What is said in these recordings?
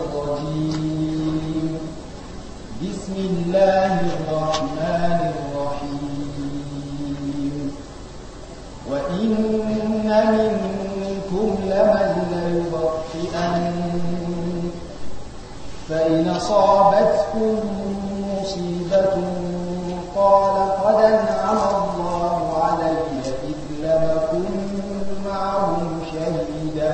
الرجيم بسم الله الرحمن الرحيم وإن منكم لمن ليبطئن فإن أصابتكم مصيبة قال قد أنعم الله علي إذ لم أكن معهم شهيدا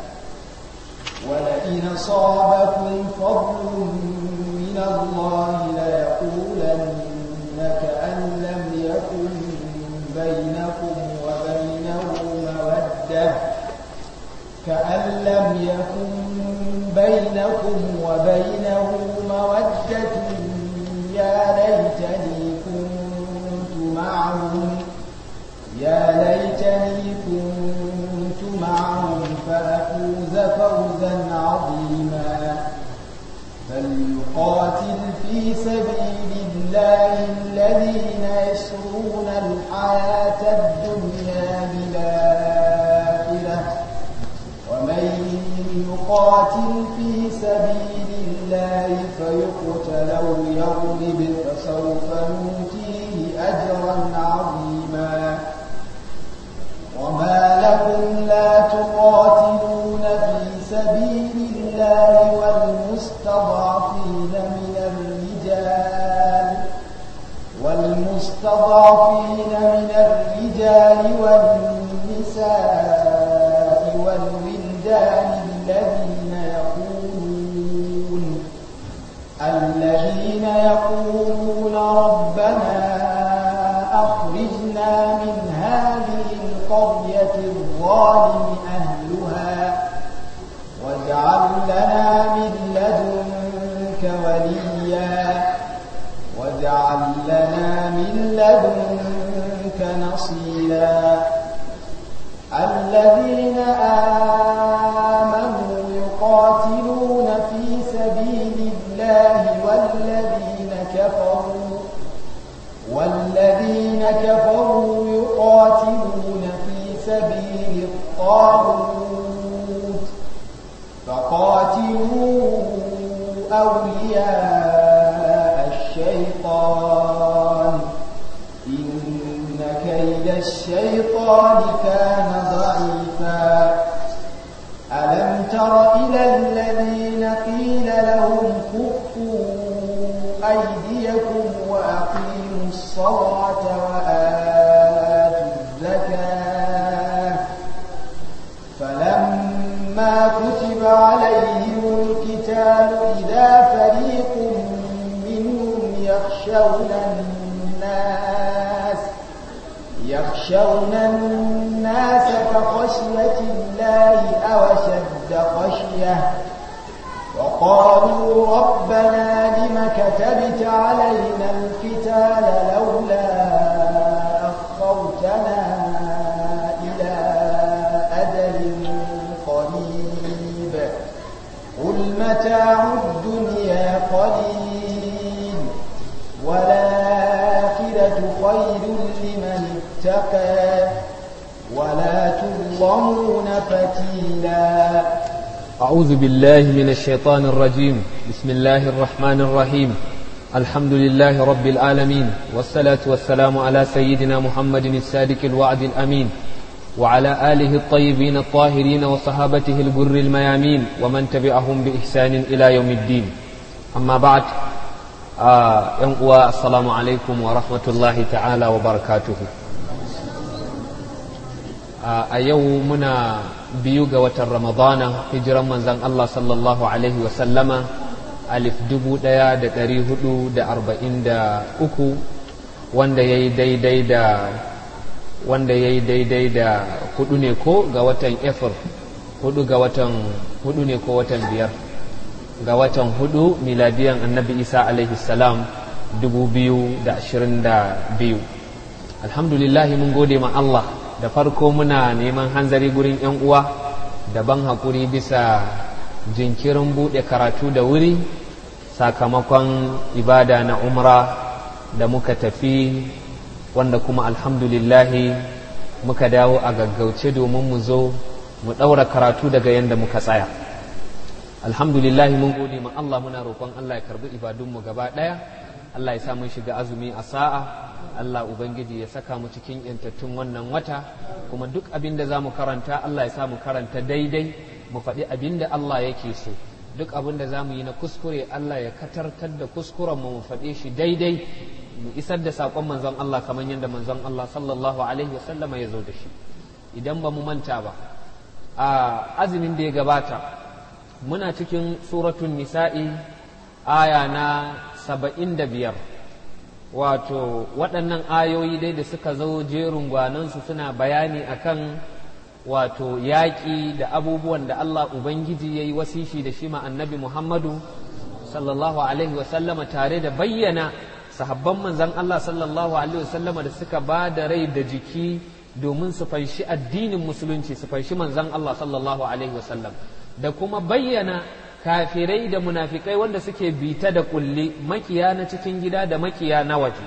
ولئن أصابكم فضل من الله ليقولن كأن لم يكن بينكم وبينه مودة كأن لم يكن بينكم وبينه مودة يا ليتني كنت معهم يا ليتني كنت معهم فأفوز فوزا عظيما فليقاتل في سبيل الله الذين يشرون الحياة الدنيا بالآخرة ومن يقاتل في سبيل الله فيقتل أو يغلب فسوف نؤتيه أجرا عظيما وما لكم لا تقاتلون في سبيل الله والمستضعفين من الرجال والمستضعفين من الرجال والنساء والولدان الذين يقولون الذين يقولون ربنا أخرجنا من هذه القرية الظالم أهلها واجعل لنا من لدنك وليا واجعل لنا من لدنك نصيرا الذين آمنوا يقاتلون في سبيل الله والذين كفروا والذين كفروا يقاتلون في سبيل الطاغوت فقاتلوا أولياء الشيطان إن كيد الشيطان كان ضعيفا ألم تر إلى الذين قيل لهم كفوا أيديكم وأقيموا الصلاة وآتوا الزكاة فلما كتب عليهم القتال إذا فريق منهم يخشون الناس يخشون الناس كخشية الله أو شد خشية وقالوا ربنا لم كتبت علينا القتال لولا أخرتنا إلى أجل قريب قل متاع الدنيا قليل والآخرة خير لمن اتقى ولا تظلمون فتيلا أعوذ بالله من الشيطان الرجيم بسم الله الرحمن الرحيم الحمد لله رب العالمين والصلاة والسلام على سيدنا محمد الصادق الوعد الأمين وعلى آله الطيبين الطاهرين وصحابته البر الميامين ومن تبعهم بإحسان إلى يوم الدين أما بعد آه السلام عليكم ورحمة الله تعالى وبركاته a yau muna biyu ga watan ramadana hijiran manzan Allah sallallahu Alaihi wasallama alif dubu ɗaya da ɗari hudu da arba'in da uku wanda ya yi daidai da wanda ya yi daidai da hudu ne ko ga watan efir hudu ga watan hudu ne ko watan biyar ga watan hudu miladiyan annabi isa alaihi salam dubu biyu da ashirin da biyu alhamdulillahi mun gode ma Allah da farko muna neman hanzari gurin 'yan uwa da ban haƙuri bisa jinkirin buɗe karatu da wuri sakamakon ibada na umra da muka tafi wanda kuma alhamdulillahi muka dawo a gaggauce domin mu zo mu ɗaura karatu daga yadda muka tsaya alhamdulillah mun gode ma Allah muna roƙon Allah ya karbi ibadunmu gaba ɗaya Allah ya sa mun shiga azumi a sa'a Allah Ubangiji ya saka mu cikin yantattun wannan wata kuma duk abin da za mu karanta Allah ya sa mu karanta daidai mu faɗi abin da Allah yake so duk abin da za mu yi na kuskure Allah ya katartar da kuskuren mu mu faɗe shi daidai mu isar da saƙon manzon Allah kamar yadda manzon Allah sallallahu alaihi wasallama ya zo da shi idan ba mu manta ba a azumin da ya gabata muna cikin suratun nisa'i aya na saba'in da biyar wato waɗannan ayoyi dai da suka zo jerin gwanansu suna bayani akan wato yaƙi da abubuwan da Allah Ubangiji ya yi wasishi da shi ma annabi Muhammadu sallallahu alaihi wasallama tare da bayyana sahabban manzan Allah sallallahu alaihi wasallama da suka ba da rai da jiki domin su fanshi addinin musulunci su fanshi manzan Allah sallallahu alaihi wasallam da kuma bayyana kafirai da munafikai wanda suke bita da kulli makiya na cikin gida da makiya na waje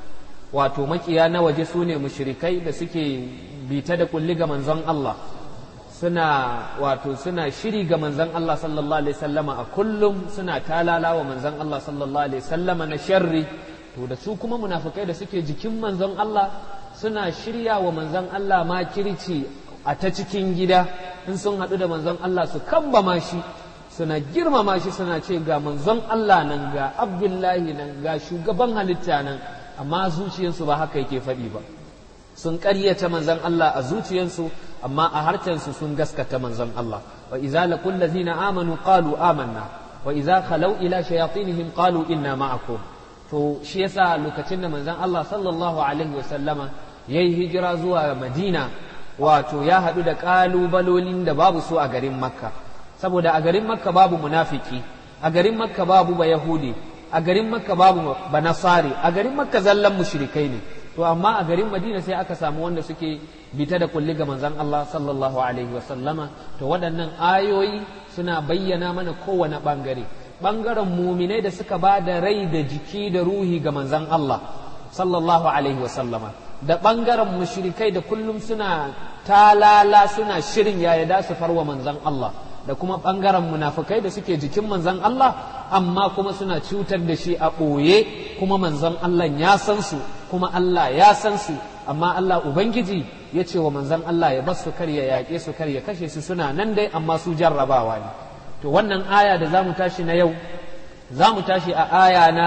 wato makiya na waje su ne mushrikai da suke bita da kulli ga manzon Allah suna wato suna shiri ga manzon Allah sallallahu alaihi wasallama a kullum suna talala wa manzon Allah sallallahu alaihi wasallama na sharri to da su kuma munafikai da suke jikin manzon Allah suna shirya wa manzon Allah makirci a ta cikin gida in sun haɗu da manzon Allah su kambama shi suna girmama shi suna ce ga manzon Allah nan ga Abdullahi nan ga shugaban halitta nan amma zuciyarsu ba haka yake faɗi ba sun ƙaryata manzon Allah a zuciyarsu amma a harcensu sun gaskata manzon Allah wa idza laqul ladzina amanu qalu amanna wa idza khalau ila shayatinihim qalu inna ma'akum to shi yasa lokacin da manzon Allah sallallahu alaihi wa sallama yayi hijira zuwa Madina wato ya haɗu da ƙalubalolin da babu su a garin Makka saboda a garin makka babu munafiki a garin makka babu ba yahudi a garin makka babu ba nasari a garin makka zallan mushrikai ne to amma a garin madina sai aka samu wanda suke bita da kulli ga manzon Allah sallallahu alaihi wa sallama to waɗannan ayoyi suna bayyana mana kowane bangare bangaren muminai da suka ba da rai da jiki da ruhi ga manzon Allah sallallahu alaihi wa sallama da bangaren mushrikai da kullum suna talala suna shirin yaya da su farwa manzon Allah da kuma ɓangaren munafukai da suke jikin manzan Allah amma kuma suna cutar da shi a ɓoye kuma manzan Allah ya san su kuma Allah ya san su amma Allah Ubangiji ya ce wa manzan Allah ya bar su kar ya yaƙe su kar ya kashe su suna nan dai amma su jarrabawa ne to wannan aya da za mu tashi na yau za mu tashi a aya na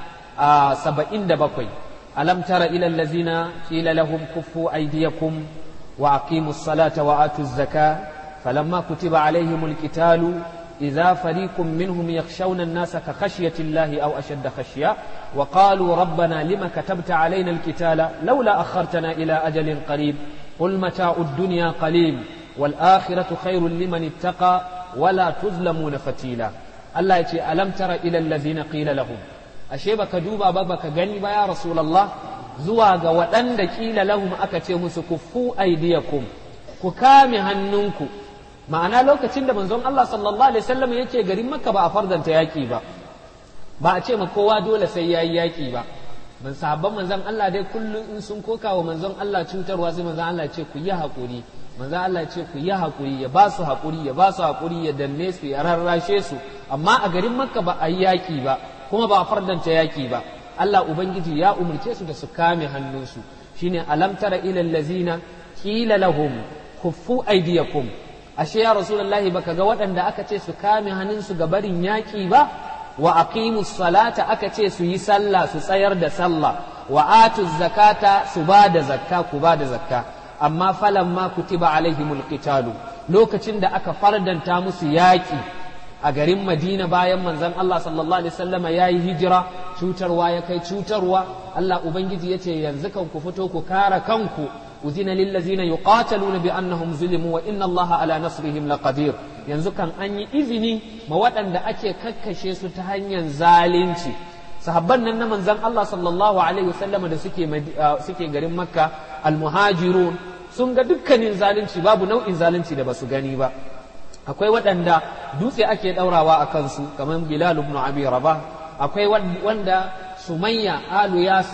saba'in da bakwai alam tara ila allazina qila lahum kuffu aydiyakum wa aqimus salata wa atuz zakata فلما كتب عليهم القتال إذا فريق منهم يخشون الناس كخشية الله أو أشد خشية وقالوا ربنا لما كتبت علينا القتال لولا أخرتنا إلى أجل قريب قل متاع الدنيا قليل والآخرة خير لمن اتقى ولا تظلمون فتيلا الله يتي ألم تر إلى الذين قيل لهم أشيبك دوبا بابك غني يا رسول الله زواج وأن قيل لهم أكتهم سكفوا أيديكم ككام هننكم ma'ana lokacin da manzon Allah sallallahu alaihi wasallam yake garin Makka ba a fardanta yaki ba ba a ce ma kowa dole sai yayi yaki ba man sahabban manzon Allah dai kullum in sun koka wa manzon Allah cutarwa sai manzon Allah ce ku yi hakuri manzon Allah ce ku yi hakuri ya ba su hakuri ya ba su hakuri ya danne su ya rarrashe su amma a garin Makka ba a yi yaki ba kuma ba a fardanta yaki ba Allah ubangiji ya umurce su da su kame hannunsu shine alam tara ilal lazina qila lahum kuffu aydiyakum ashe ya rasulullahi baka ga waɗanda aka ce su kame hannunsu ga barin yaƙi ba wa aqimus salata aka ce su yi sallah su tsayar da sallah wa atuz zakata su ba da zakka ku ba da zakka amma falamma kutiba alaihimul qitalu lokacin da aka fardanta musu yaƙi a garin Madina bayan manzon Allah sallallahu alaihi wasallama yayi hijira cutarwa ya kai cutarwa Allah ubangiji yace yanzu kan ku fito ku kare kanku أذن للذين يقاتلون بأنهم ظلموا وإن الله على نصرهم لقدير yanzu kan an yi izini ma waɗanda ake kakkashe su ta hanyar zalunci sahabban nan na manzon Allah sallallahu alaihi wasallam da suke suke garin Makka almuhajirun sun ga dukkanin zalunci babu nau'in zalunci da basu gani ba akwai waɗanda dutse ake ɗaurawa a kansu kamar Bilal ibn Abi Rabah akwai wanda Sumayya alu Yasir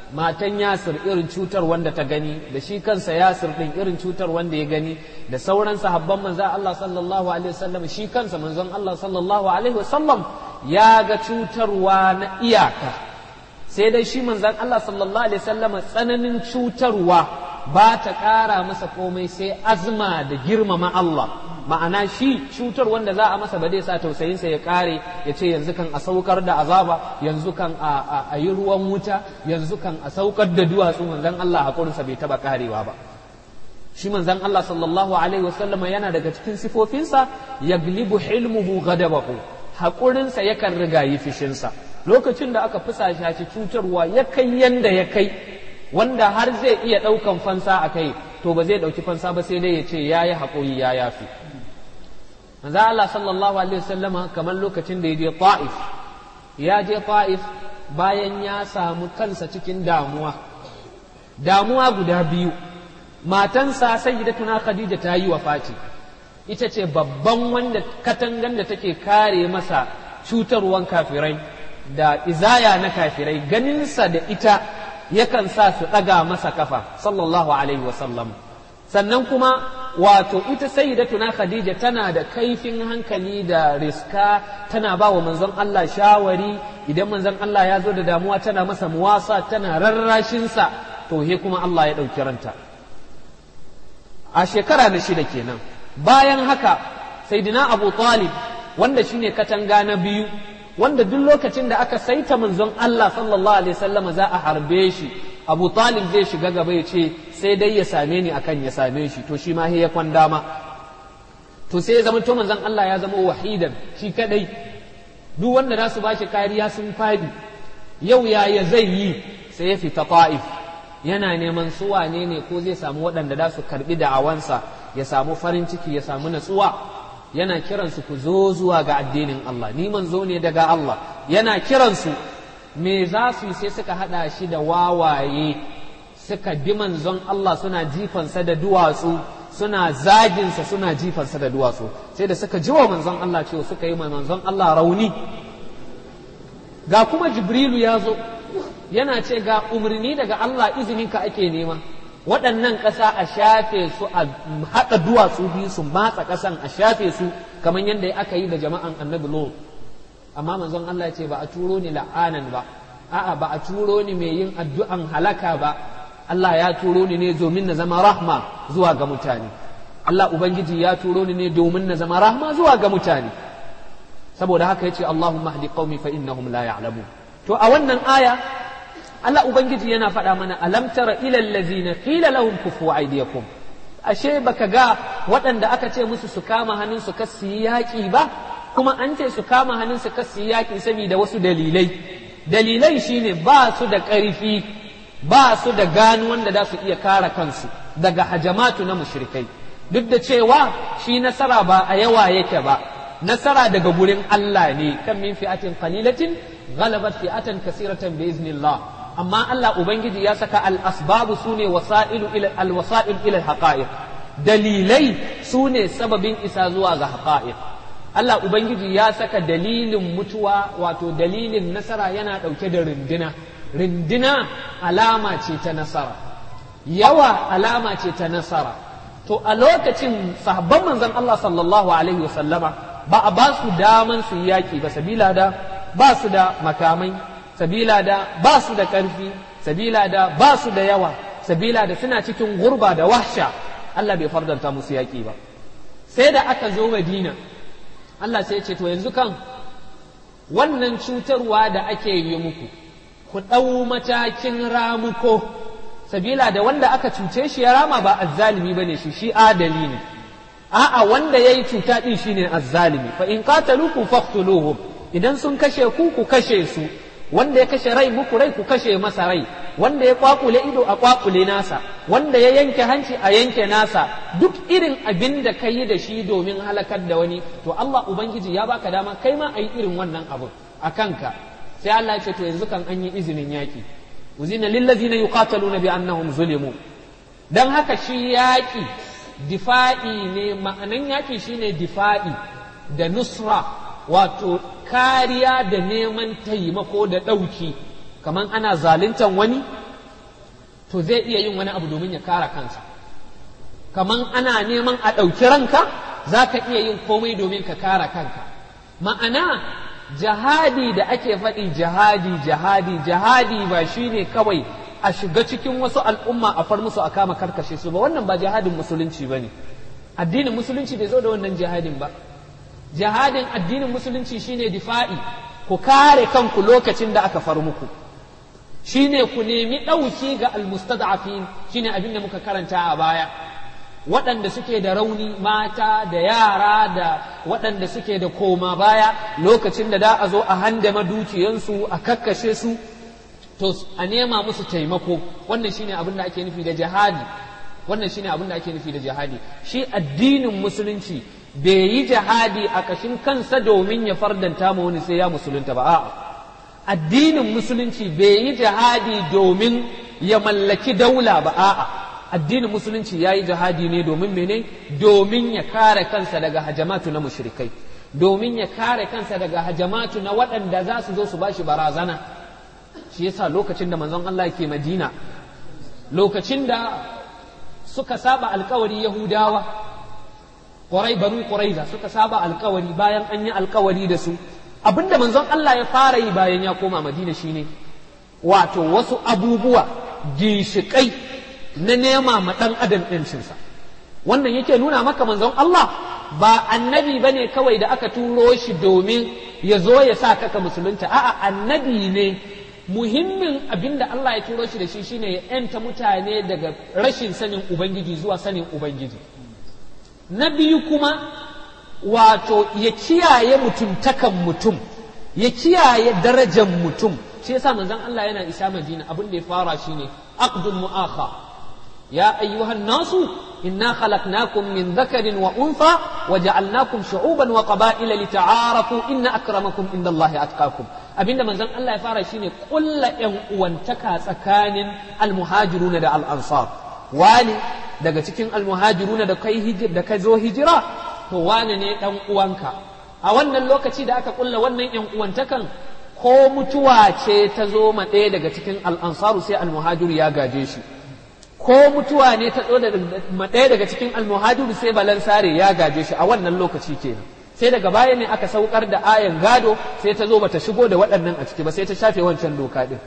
matan yasir irin cutar wanda ta gani da shi kansa yasir din irin cutar wanda ya gani da sauran sahabban manzon Allah sallallahu alaihi wasallam shi kansa manzon Allah sallallahu alaihi wasallam ya ga cutarwa na iyaka sai dai shi manzon Allah sallallahu alaihi wasallam tsananin cutarwa ba ta ƙara masa komai sai azma da girmama Allah ma'ana shi cutar wanda za a masa ba zai sa tausayinsa ya ƙare ya ce yanzu kan a saukar da azaba yanzu kan a yi ruwan wuta yanzu kan a saukar da duwatsu manzon Allah haƙurinsa bai taɓa ƙarewa ba shi manzon Allah sallallahu alaihi wasallama yana daga cikin sifofinsa yaglibu hilmuhu ghadabahu haƙurinsa yakan rigayi fishinsa lokacin da aka fusasha shi cutarwa ya kai yanda ya kai wanda har zai iya ɗaukan fansa a kai to ba zai ɗauki fansa ba sai dai ya ce ya yi haƙuri ya yafi manzo Allah sallallahu alaihi wasallama kamar lokacin da ya je Ta'if ya je Ta'if bayan ya samu kansa cikin damuwa damuwa guda biyu matansa sayyidatuna Khadija ta yi wafati ita ce babban wanda katangan da take kare masa cutarwan kafirai da izaya na kafirai ganinsa da ita yakan sa su ɗaga masa kafa sallallahu alaihi wasallam sannan kuma wato ita sayyidatuna khadija tana da kaifin hankali da riska tana ba wa manzon Allah shawari idan manzon Allah ya zo da damuwa tana masa muwasa tana rarrashinsa to he kuma Allah ya ɗauki ranta a shekara na shida kenan bayan haka sayyidina abu talib wanda shine katanga na biyu wanda duk lokacin da aka saita manzon Allah sallallahu alaihi wasallam za a harbe shi Abu Talib zai shiga gaba ya ce sai dai ya same ni akan ya same shi to shi ma ya kwan dama to sai ya zama to manzon Allah ya zama wahidan shi kadai duk wanda za su bashi kariya sun fadi yau yaya zai yi sai ya fita ta'if yana neman su wane ne ko zai samu waɗanda za su karbi da'awansa ya samu farin ciki ya samu natsuwa yana kiransu ku zo zuwa ga addinin Allah ni manzo ne daga Allah yana kiransu me za su yi sai suka hada shi da wawaye suka bi manzon Allah suna jifansa da duwatsu suna zaginsa suna jifansa da duwatsu sai da suka ji wa manzon Allah cewa suka yi manzon Allah rauni ga kuma jibrilu ya zo yana ce ga umarni daga Allah izininka ake nema waɗannan ƙasa a shafe su a haɗa duwatsu biyu su matsa ƙasan a shafe su kamar yadda aka yi da jama'an annabi Lot amma manzon Allah ya ce ba a turo ni la'anan ba a'a ba a turo ni mai yin addu'an halaka ba Allah ya turo ni ne domin na zama rahma zuwa ga mutane Allah ubangiji ya turo ni ne domin na zama rahma zuwa ga mutane saboda haka yace Allahumma hdi qaumi fa innahum la ya'lamun to a wannan aya Allah Ubangiji yana faɗa mana alam tara ilal ladzina qila lahum kufu aydiyakum ashe baka ga waɗanda aka ce musu su kama hannun su kasu yaƙi ba kuma an ce su kama hannun su kasu yaƙi saboda wasu dalilai dalilai shine ba su da ƙarfi ba su da gano wanda za su iya kare kansu daga hajamatu na mushrikai duk da cewa shi nasara ba a yawa yake ba nasara daga gurin Allah ne kan min fi'atin qalilatin ghalabat fi'atan kasiratan bi iznillah amma Allah Ubangiji ya saka al'asbabu su ne alwasa'il ilal haƙa'iq dalilai su ne sababin isa zuwa ga haƙa'iq Allah Ubangiji ya saka dalilin mutuwa wato dalilin nasara yana ɗauke da rindina rindina alama ce ta nasara yawa alama ce ta nasara to a lokacin sahabban manzon Allah sallallahu alaihi wasallama ba a ba su daman su yaƙi ba sabila da ba su da makamai sabila da ba su da ƙarfi sabila da ba su da yawa sabila da suna cikin gurba da wahsha Allah bai fardanta musu yaƙi ba sai da aka zo Madina Allah sai ya ce to yanzu kan wannan cutarwa da ake yi muku ku ɗau matakin ramuko sabila da wanda aka cuce shi ya rama ba azzalimi bane shi shi adali ne a'a wanda yayi cuta din shine azzalimi fa in qatalukum faqtuluhum idan sun kashe ku ku kashe su wanda ya kashe rai muku rai ku kashe masa rai wanda ya kwakule ido a kwakule nasa wanda ya yanke hanci a yanke nasa duk irin abin da ka yi da shi domin halakar da wani to Allah ubangiji ya baka dama kai ma a yi irin wannan abu a kanka sai Allah ya ce to yanzu kan an yi izinin yaki uzina lillazina yuqataluna bi annahum zulimu dan haka shi yaki difa'i ne ma'anan yaki shine difa'i da nusra wato kariya da neman taimako da ɗauki kamar ana zaluntan wani to zai iya yin wani abu domin ya kare kansa kaman ana neman a ɗauki ranka za ka iya yin komai domin ka kare kanka ma'ana jihadi da ake faɗi jihadi jihadi jihadi ba shine kawai a shiga cikin wasu al'umma a far musu a kama karkashe su ba wannan ba jihadin musulunci ba ne addinin musulunci bai zo da wannan jihadin ba jihadin addinin musulunci shine difa'i ku kare kanku lokacin da aka far muku shine ku nemi ɗauki ga almustad'afin shine abin da muka karanta a baya waɗanda suke da rauni mata da yara da waɗanda suke da koma baya lokacin da da a zo a handama dukiyansu a kakkashe su to a nema musu taimako wannan shine abin da ake nufi da jihadi wannan shine abin da ake nufi da jihadi shi addinin musulunci bai yi jihadi a ƙashin kansa domin ya fardanta ma wani sai ya musulunta ba a'a addinin musulunci bai yi jihadi domin ya mallaki daula ba a'a addinin musulunci ya yi jihadi ne domin mene domin ya kare kansa daga hajamatu na mushrikai domin ya kare kansa daga hajamatu na waɗanda za su zo su bashi barazana shi yasa lokacin da manzon Allah ke Madina lokacin da suka saba alkawari Yahudawa ƙwarai banu ƙuraiza suka saba alkawari bayan an yi alkawari da su abinda manzon Allah ya fara yi bayan ya koma Madina shine wato wasu abubuwa ginshiƙai na nema ma ɗan adam ɗincinsa wannan yake nuna maka manzon Allah ba annabi ba ne kawai da aka turo shi domin ya zo ya sa kaka musulunta a'a annabi ne muhimmin abin da Allah ya turo shi da shi shine ya ‘yanta mutane daga rashin sanin Ubangiji zuwa sanin Ubangiji na biyu kuma wato ya kiyaye mutuntakan mutum ya kiyaye darajar mutum shi yasa manzon Allah yana isa Madina abin da ya fara shine aqdul mu'akha يا أيها الناس إنا خلقناكم من ذكر وأنثى وجعلناكم شعوبا وقبائل لتعارفوا إن أكرمكم عند الله أتقاكم abinda manzon Allah ya fara shine kulla ƴan uwantaka tsakanin almuhajiruna da al-ansar wani daga cikin almuhajiruna da kai hijir da kai zo hijira to wani ne dan uwanka a wannan lokaci da aka kulla wannan ƴan uwantakan ko mutuwa ce ta zo ma ɗaya daga cikin al-ansaru sai almuhajiru ya gaje shi ko mutuwa ne ta da ɗaya daga cikin almuhajiru sai balansare ya gaje shi a wannan lokaci kenan sai daga baya ne aka saukar da ayan gado sai ta zo bata shigo da waɗannan a ciki ba sai ta shafe wancan doka ɗin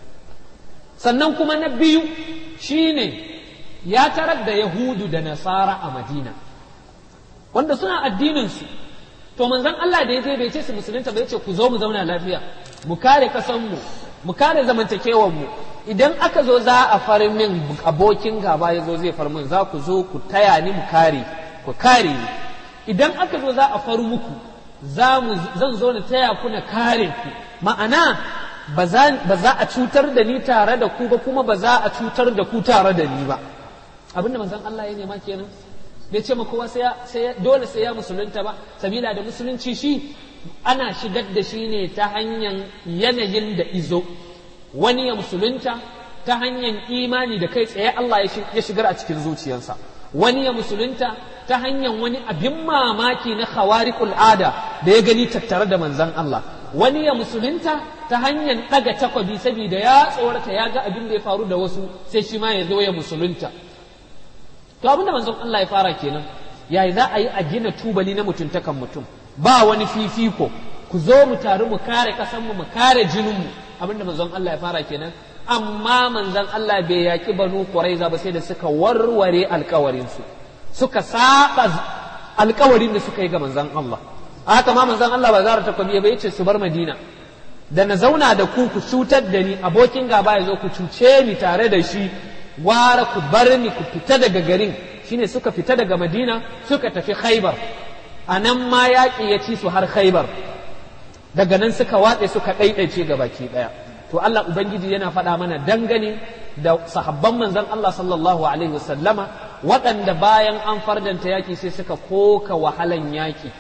sannan kuma na biyu shine ya tarar da yahudu da nasara a madina wanda suna addininsu to manzon Allah da ya je bai ce su musulunta bai ce ku zo mu zauna lafiya mu kare kasanmu mu kare zamantakewanmu idan aka zo za a far min abokin gaba ya zo zai far min za ku zo ku taya ni mu kare ku kare ni idan aka zo za a far muku za mu zan zo na taya ku na kare ku ma'ana ba za a cutar da ni tare da ku ba kuma ba za a cutar da ku tare da ni ba abinda manzon Allah ya nema kenan bai ce ma kowa sai dole sai ya musulunta ba sabila da musulunci shi ana shigar da shi ne ta hanyar yanayin da izo wani ya musulunta ta hanyar imani da kai tsaye Allah ya shigar a cikin zuciyarsa wani ya musulunta ta hanyar wani abin mamaki na khawariqul ada da ya gani tattare da manzon Allah wani ya musulunta ta hanyar ɗaga takwabi saboda ya tsorata ya ga abin da ya faru da wasu sai shi ma ya zo ya musulunta to abin da manzon Allah ya fara kenan yayi za a yi a gina tubali na mutuntakan mutum ba wani fifiko ku zo mu taru mu kare kasanmu mu kare jininmu abinda manzon Allah ya fara kenan amma manzon Allah bai yaki banu Quraiza ba sai da suka warware alkawarinsu suka saba alkawarin da suka yi ga manzon Allah haka ma manzon Allah ba zara takwabi ba yace su bar Madina da na zauna da ku ku cutar da ni abokin gaba ya zo ku cuce ni tare da shi gwara ku bar ni ku fita daga garin shine suka fita daga Madina suka tafi Khaibar a nan ma yaƙi ya ci su har Khaibar daga nan suka watse suka ɗaiɗaice ga baki ɗaya to Allah Ubangiji yana faɗa mana dangane da sahabban manzon Allah sallallahu alaihi wasallama waɗanda bayan an fardanta yaƙi sai suka koka wahalan yaƙi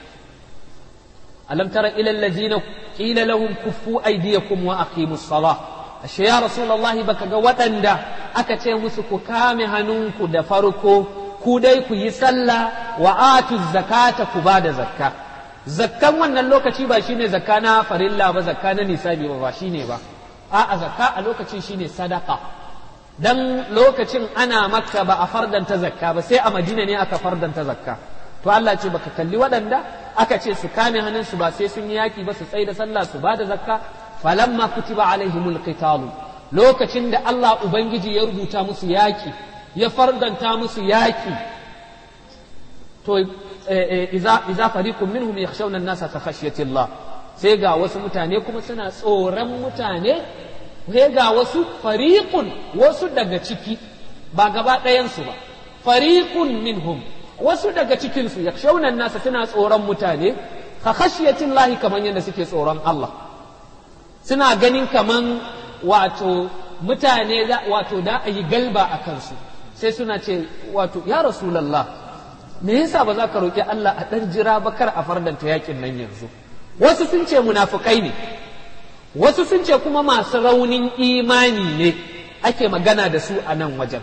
alam tara ila allazina qila lahum kuffu aydiyakum wa aqimus salah ashe ya rasulullahi baka ga waɗanda aka ce musu ku kame hannunku da farko ku dai ku yi sallah wa atu zakata ku ba da zakka zakkan wannan lokaci ba shine zakka na farilla ba zakka na nisabi ba ba shine ba a'a zakka a lokacin shine sadaka dan lokacin ana makka ba a fardanta zakka ba sai a madina ne aka fardanta zakka to Allah ce baka kalli waɗanda aka ce su kame hannunsu ba sai sun yi yaki ba su tsaye da sallah su ba da zakka falamma kutiba alaihimul qitalu lokacin da Allah ubangiji ya rubuta musu yaki ya fardanta musu yaki to iza iza fariqun minhum yakhshawna an-nasa ka khashyati Allah sai ga wasu mutane kuma suna tsoron mutane sai ga wasu fariqun wasu daga ciki ba gaba ɗayansu ba fariqun minhum wasu daga cikinsu yakhshawna an-nasa suna tsoron mutane ka khashyati Allah kaman yadda suke tsoron Allah suna ganin kaman wato mutane wato da a yi galba a kansu sai suna ce wato ya rasulallah me yasa ba za ka roƙi Allah a ɗan jira ba kar a fardanta yakin nan yanzu wasu sun ce munafukai ne wasu sun ce kuma masu raunin imani ne ake magana da su a nan wajen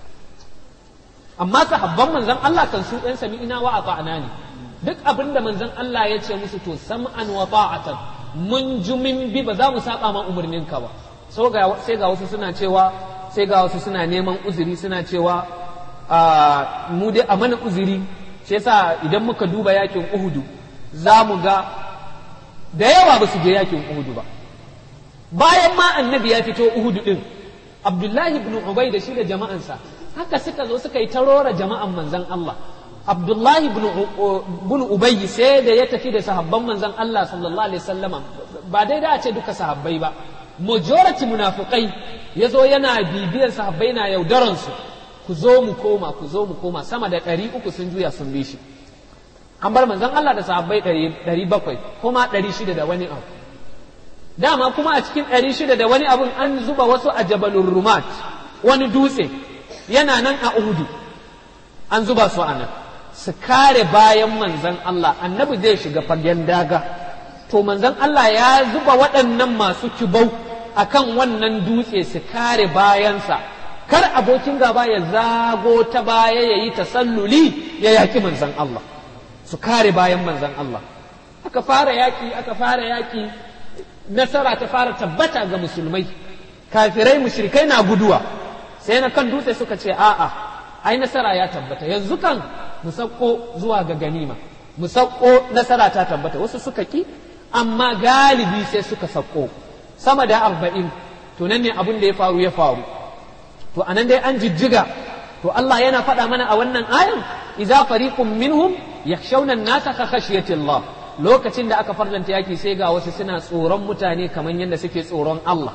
amma sahabban manzon Allah kan su ɗan sami ina wa ata'ana ne duk abin da manzon Allah ya ce musu to sam'an wa ta'atan mun ji min bi ba za mu saba ma umarninka ba sai ga wasu suna cewa sai ga wasu suna neman uzuri suna cewa mu dai a mana uzuri shi yasa idan muka duba yakin uhudu za mu ga da yawa ba su je yakin uhudu ba bayan ma annabi ya fito uhudu din abdullahi ibn ubay da shi da jama'ansa haka suka zo suka yi tarora jama'an manzon Allah abdullahi ibn ubay sai da ya tafi da sahabban manzon Allah sallallahu alaihi wasallama ba dai da a ce duka sahabbai ba majority munafukai ya zo yana bibiyar sahabbai na yaudaransu ku zo mu koma ku zo mu koma sama da ɗari uku sun juya sun bi shi an bar manzon Allah da sahabbai ɗari bakwai kuma ɗari shida da wani abu dama kuma a cikin ɗari shida da wani abun an zuba wasu a jabalun rumat wani dutse yana nan a uhudu an zuba su a nan su kare bayan manzon Allah annabi zai shiga fagen daga to manzon Allah ya zuba waɗannan masu kibau akan wannan dutse su kare bayansa kar abokin gaba ya zago ta baya ya yi tasalluli ya yaki manzan Allah su kare bayan manzan Allah aka fara yaki aka fara yaki nasara ta fara tabbata ga musulmai kafirai mushrikai na guduwa sai na kan dutse suka ce a'a ai nasara ya tabbata yanzu kan mu sauko zuwa ga ganima mu sauko nasara ta tabbata wasu suka ki amma galibi sai suka sauko sama da arba'in to nan ne abin da ya faru ya faru to anan dai an jijjiga to Allah yana faɗa mana a wannan ayan idza fariqun minhum yakhshawna an-nasa ka khashyati Allah lokacin da aka farlanta yaki sai ga wasu suna tsoron mutane kamar yadda suke tsoron Allah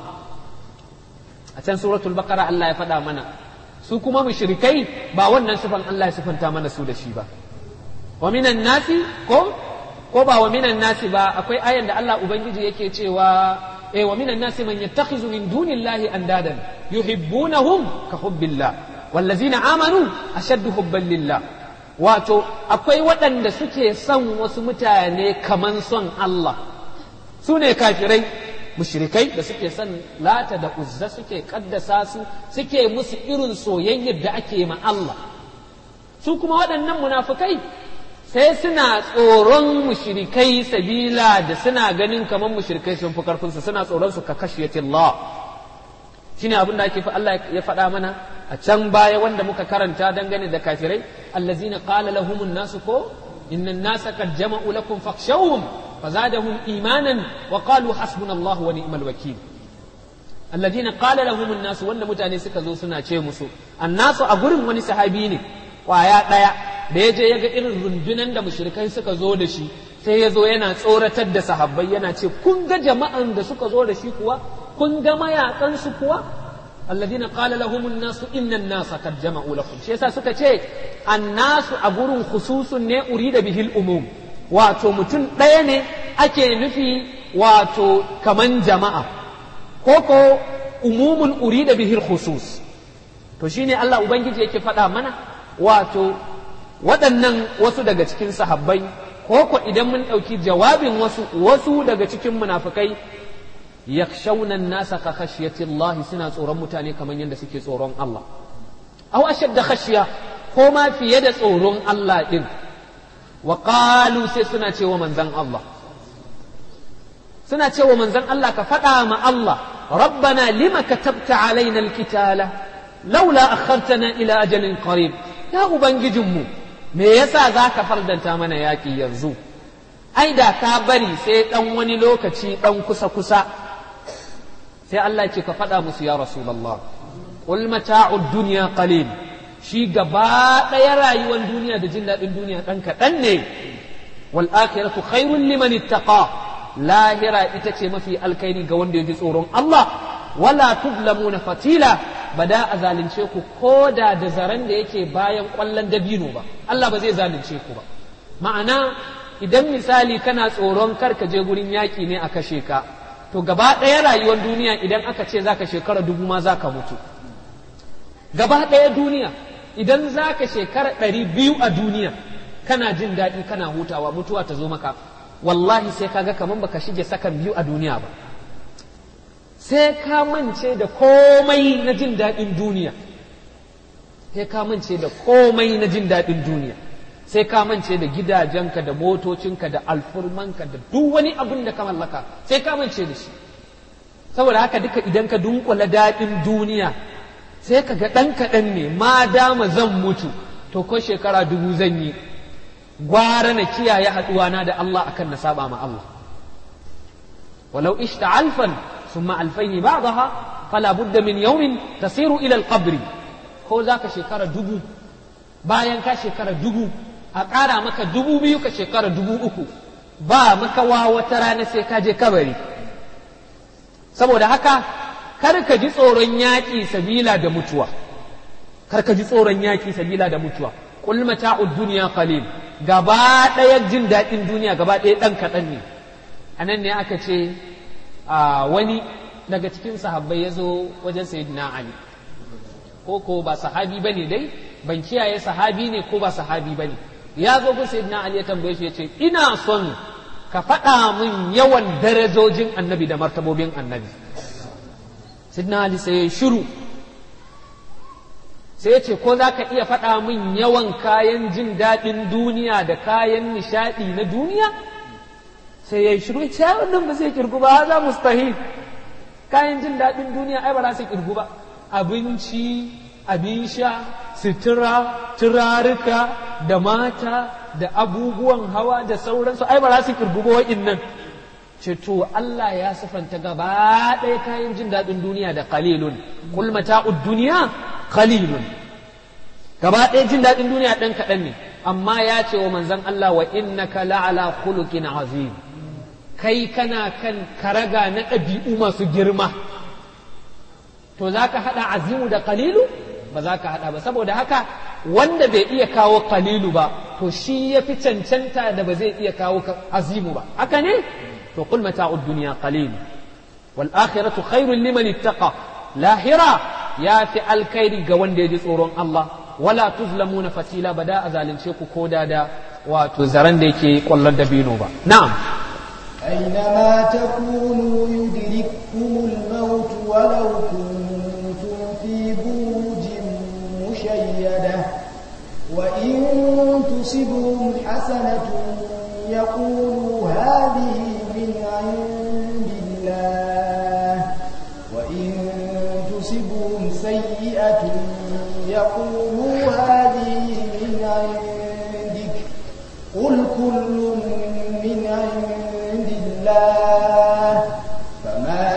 a can suratul baqara Allah ya faɗa mana su kuma mushrikai ba wannan sifan Allah ya sifanta mana su da shi ba wa minan nasi ko ko ba wa minan nasi ba akwai ayan da Allah ubangiji yake cewa eh wa minan nasi man yattakhizu min dunillahi andadan yuhibbunahum ka hubbillah wallazina amanu ashaddu hubban lillah wato akwai waɗanda suke son wasu mutane kaman son Allah su ne kafirai mushrikai da suke son lata da uzza suke kaddasa su suke musu irin soyayyar da ake ma Allah su kuma waɗannan munafukai sai suna tsoron mushrikai sabila da suna ganin kamar mushrikai sun fi karfinsu suna tsoron su ka Allah shine abin da ake Allah ya faɗa mana a can baya wanda muka karanta dangane da kafirai allazina qala lahumun nasu ko inna nasa qad jama'u lakum fakhshawhum fazadahum imanan wa qalu hasbunallahu wa ni'mal wakil allazina qala lahumun nasu wanda mutane suka zo suna ce musu annasu a gurin wani sahabi ne kwaya ɗaya da ya je ya ga irin rundunan da mushrikai suka zo da shi sai ya zo yana tsoratar da sahabbai yana ce kun ga jama'an da suka zo da shi kuwa kun ga mayakansu kuwa alladina qala lahum an-nas inna an-nas qad jama'u lakum shi yasa suka ce annasu a gurin khususun ne urida bihil umum wato mutum ɗaya ne ake nufi wato kaman jama'a ko ko umumun urida bihil khusus to shine Allah ubangiji yake faɗa mana wato waɗannan wasu daga cikin sahabbai ko ko idan mun ɗauki jawabin wasu wasu daga cikin munafukai yakhshawna an-nasa ka khashyati Allah suna tsoron mutane kamar yadda suke tsoron Allah aw ashadda khashya ko ma fiye da tsoron Allah din wa qalu sai suna cewa manzon Allah suna cewa manzon Allah ka faɗa ma Allah rabbana lima katabta alaina al-kitala laula akhartana ila ajalin qarib ya ubangijinmu me yasa zaka fardanta mana yaki yanzu ai da ka bari sai dan wani lokaci dan kusa kusa sai Allah ce ka faɗa musu ya rasulullah qul mata'ud dunya qalil shi gaba ɗaya rayuwar duniya da jin daɗin duniya ɗan kaɗan ne wal akhiratu khairun liman ittaqa lahira ita ce mafi alkhairi ga wanda ya ji tsoron Allah wala tuzlamuna fatila ba da a zalunce ku ko da da zaren da yake bayan ƙwallon dabino ba Allah ba zai zalunce ku ba ma'ana idan misali kana tsoron kar ka je gurin yaƙi ne a kashe ka to gaba ɗaya rayuwar duniya idan aka ce zaka shekara dubu ma zaka mutu gaba ɗaya duniya idan zaka shekara ɗari biyu a duniya kana jin daɗi kana hutawa mutuwa ta zo maka wallahi sai kaga kaman baka shige sakan biyu a duniya ba sai ka mance da komai na jin daɗin duniya sai ka mance da komai na jin daɗin duniya sai ka mance da gidajenka da motocinka da alfurmanka da duk wani abin da ka mallaka sai ka mance da shi saboda haka duka idan ka dunkula daɗin duniya sai ka ga ɗan kaɗan ne ma dama zan mutu to ko shekara dubu zan yi gwara na kiyaye haɗuwana da Allah akan na saba ma Allah walau ishta alfan summa alfaini ba'daha fala budda min yawmin tasiru ila alqabri ko zaka shekara dubu bayan ka shekara dubu a ƙara maka dubu biyu ka shekara dubu uku ba maka wa wata rana sai ka je kabari saboda haka kar ka ji tsoron yaƙi sabila da mutuwa kar ka ji tsoron yaƙi sabila da mutuwa qul mata'ud dunya qalil gaba ɗaya jin daɗin duniya gaba ɗaya ɗan kaɗan ne a nan ne aka ce a wani daga cikin sahabbai ya zo wajen sayyidina ali ko ko ba sahabi bane dai ban kiyaye sahabi ne ko ba sahabi bane ya zo gun sayyidina ali ya tambaye shi ya ce ina son ka faɗa min yawan darajojin annabi da martabobin annabi sayyidina ali sai ya shiru sai ya ce ko za ka iya faɗa min yawan kayan jin daɗin duniya da kayan nishaɗi na duniya sai ya yi shiru ya ce wannan ba zai kirgu ba za mustahil kayan jin daɗin duniya ai ba za su kirgu ba abinci abin sha sutura turaruka da mata da abubuwan hawa da sauransu ai ba za su kirgu ba wa'innan ce to Allah ya sifanta gaba ɗaya kayan jin daɗin duniya da qalilun kul mata'ud duniya qalilun gaba ɗaya jin daɗin duniya ɗan kaɗan ne amma ya ce wa manzon Allah wa innaka la'ala khuluqin azim kai kana kan karaga na ɗabi'u masu girma to za ka haɗa azimu da qalilu ba za ka haɗa ba saboda haka wanda bai iya kawo qalilu ba to shi ya fi cancanta da ba zai iya kawo azimu ba haka ne to qul mata'ud dunya qalil wal akhiratu khairun liman ittaqa lahira ya fi alkhairi ga wanda ya ji tsoron Allah wala tuzlamuna fatila ba da a zalunce ku ko da da wato zaren da yake kwallon dabino ba na'am أينما تكونوا يدرككم الموت ولو كنتم في بروج مشيدة وإن تصبهم حسنة يقولوا هذه من عند الله وإن تصبهم سيئة يقولوا هذه من عندك قل كل من عند الله فما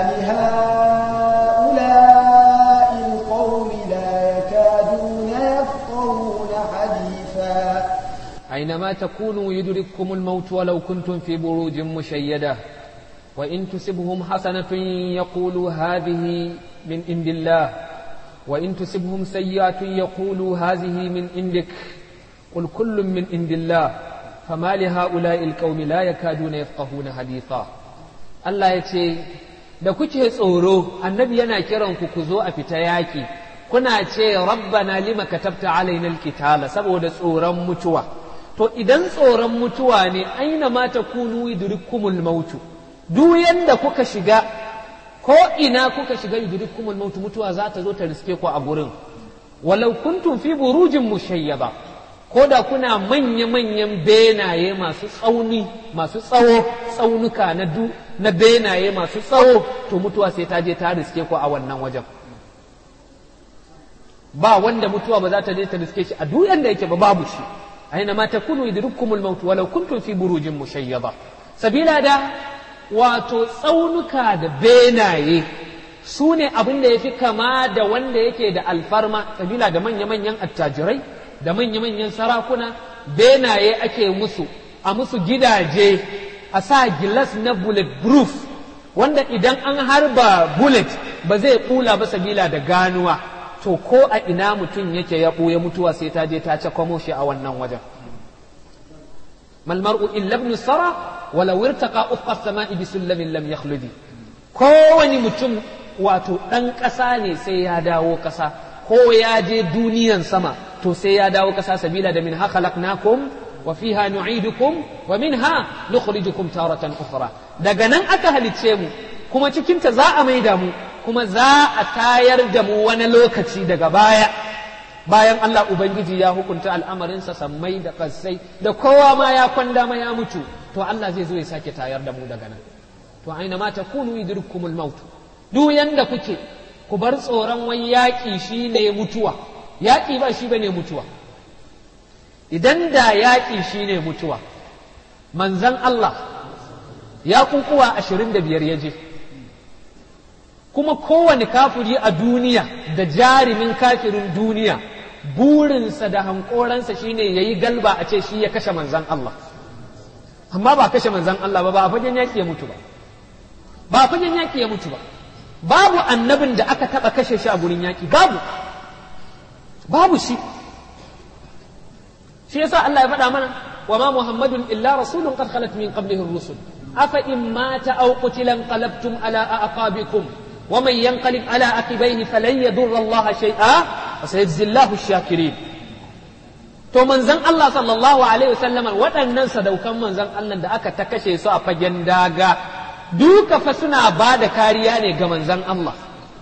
لهؤلاء القوم لا يكادون يفقهون حديثا أينما تكونوا يدرككم الموت ولو كنتم في بروج مشيدة وإن تسبهم حسنة يقولوا هذه من عند الله وإن تسبهم سيئة يقولوا هذه من عندك قل كل من عند الله فما لهؤلاء القوم لا يكادون يفقهون حديثا Allah ya ce da kuke tsoro annabi yana kiran ku ku zo a fita yaki kuna ce rabbana lima katabta alaina alkitala saboda tsoron mutuwa to idan tsoron mutuwa ne aina ma takunu yudrikumul mautu duk yanda kuka shiga ko ina kuka shiga yudrikumul mautu mutuwa za ta zo ta riske ku a gurin walau kuntum fi burujin mushayyaba ko da kuna manya-manyan benaye masu tsauni masu tsawo tsaunuka na du na benaye masu tsawo to mutuwa sai ta je ta riske ku a wannan wajen ba wanda mutuwa ba za ta je ta riske shi a duk yanda yake ba babu shi aina ma takunu yudrikumul maut walau kuntum fi burujin mushayyada sabila da wato tsaunuka da benaye su ne abin da ya fi kama da wanda yake da alfarma sabila da manya-manyan attajirai da manya-manyan sarakuna benaye ake musu a musu gidaje a sa gilas na bulletproof wanda idan an harba bullet ba zai kula ba sabila da ganuwa to ko a ina mutum yake ya ɓuya mutuwa sai ta je ta cakwamo shi a wannan wajen malmar'u illa ibn sara walau irtaqa ufqa as-sama'i bi sullamin lam yakhludi kowani mutum wato ɗan ƙasa ne sai ya dawo ƙasa ko ya je duniyan sama to sai ya dawo ƙasa sabila da min ha khalaqnakum wa fiha nu'idukum wa minha nukhrijukum taratan ukhra daga nan aka halicce mu kuma cikin ta za a maida mu kuma za a tayar da mu wani lokaci daga baya bayan Allah ubangiji ya hukunta al'amarinsa sammai da kassai da kowa ma ya kwanda ma ya mutu to Allah zai zo ya sake tayar da mu daga nan to aina ma takunu yudrikumul maut duk yanda kuke ku bar tsoron wai yaƙi shi ne mutuwa yaƙi ba shi bane mutuwa idan da yaƙi shi ne mutuwa manzan Allah ya kunkuwa ashirin da biyar ya je kuma kowane kafiri a duniya da jarimin kafirin duniya burinsa da hankoransa shine ya yi galba a ce shi ya kashe manzan Allah amma ba kashe manzan Allah ba ba a fagen yaƙi ya mutu ba ba a fagen yaƙi ya mutu ba babu annabin da aka taɓa kashe shi a gurin yaƙi babu babu shi shi yasa Allah ya faɗa mana wa ma muhammadun illa rasulun qad khalat min qablihi rusul afa in mata aw qutila qalabtum ala aqabikum wa man yanqalib ala aqibaihi falan yadurra Allah shay'a wa sayajzi Allahu ash-shakirin to manzon Allah sallallahu alaihi wasallam waɗannan sadaukan manzon Allah da aka ta kashe su a fagen daga duka fa suna ba da kariya ne ga manzan Allah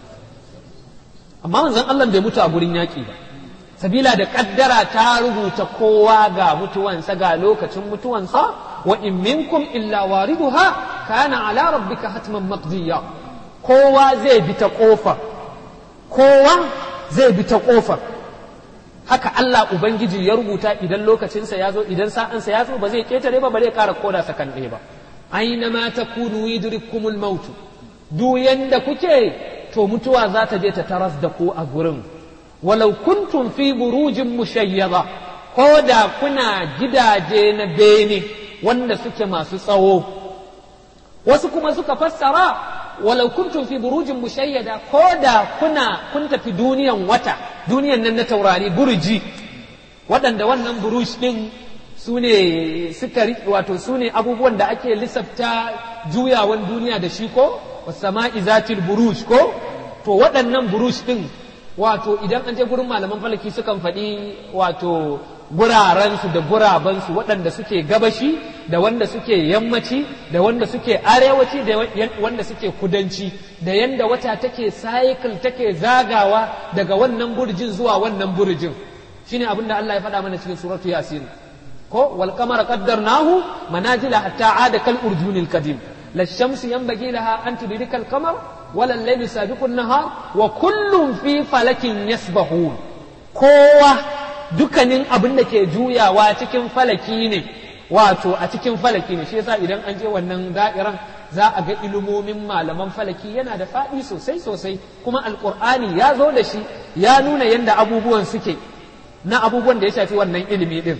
amma manzan Allah bai mutu a gurin yaƙi ba sabila da ƙaddara ta rubuta kowa ga mutuwansa ga lokacin mutuwansa wa in minkum illa wariduha kana ala rabbika hatman maqdiya kowa zai bi ta ƙofa kowa zai bi ta ƙofa haka Allah ubangiji ya rubuta idan lokacinsa ya zo idan sa'ansa ya zo ba zai ketare ba ba zai ƙara koda sakan ɗaya ba أينما تكونوا يدرككم الموت duk yanda kuke to mutuwa za ta je ta taras da ku a gurin walau kuntum fi burujin mushayyada ko da kuna gidaje na bene wanda suke masu tsawo wasu kuma suka fassara walau kuntum fi burujin mushayyada ko da kuna kun tafi duniyan wata duniyan nan na taurari burji waɗanda wannan buruj ɗin su ne suka wato su ne abubuwan da ake lissafta juyawan duniya da shi ko wasama'i zatil buruj ko to waɗannan buruj ɗin wato idan an je gurin malaman falaki sukan faɗi wato gurarensu da gurabansu waɗanda suke gabashi da wanda suke yammaci da wanda suke arewaci da wanda suke kudanci da yanda wata take cycle take zagawa daga wannan burjin zuwa wannan burjin shine abin da Allah ya faɗa mana cikin suratu yasin ko wal qamara qaddarnahu manazila hatta ada kal urjunil kadim la shamsu yanbaghi laha an tudrika al qamar wala al laylu sabiqu an nahar wa kullun fi falakin yasbahun kowa dukkanin abin da ke juyawa cikin falaki ne wato a cikin falaki ne shi yasa idan an je wannan da'iran za a ga ilimomin malaman falaki yana da faɗi sosai sosai kuma alƙur'ani ya zo da shi ya nuna yadda abubuwan suke na abubuwan da ya shafi wannan ilimi din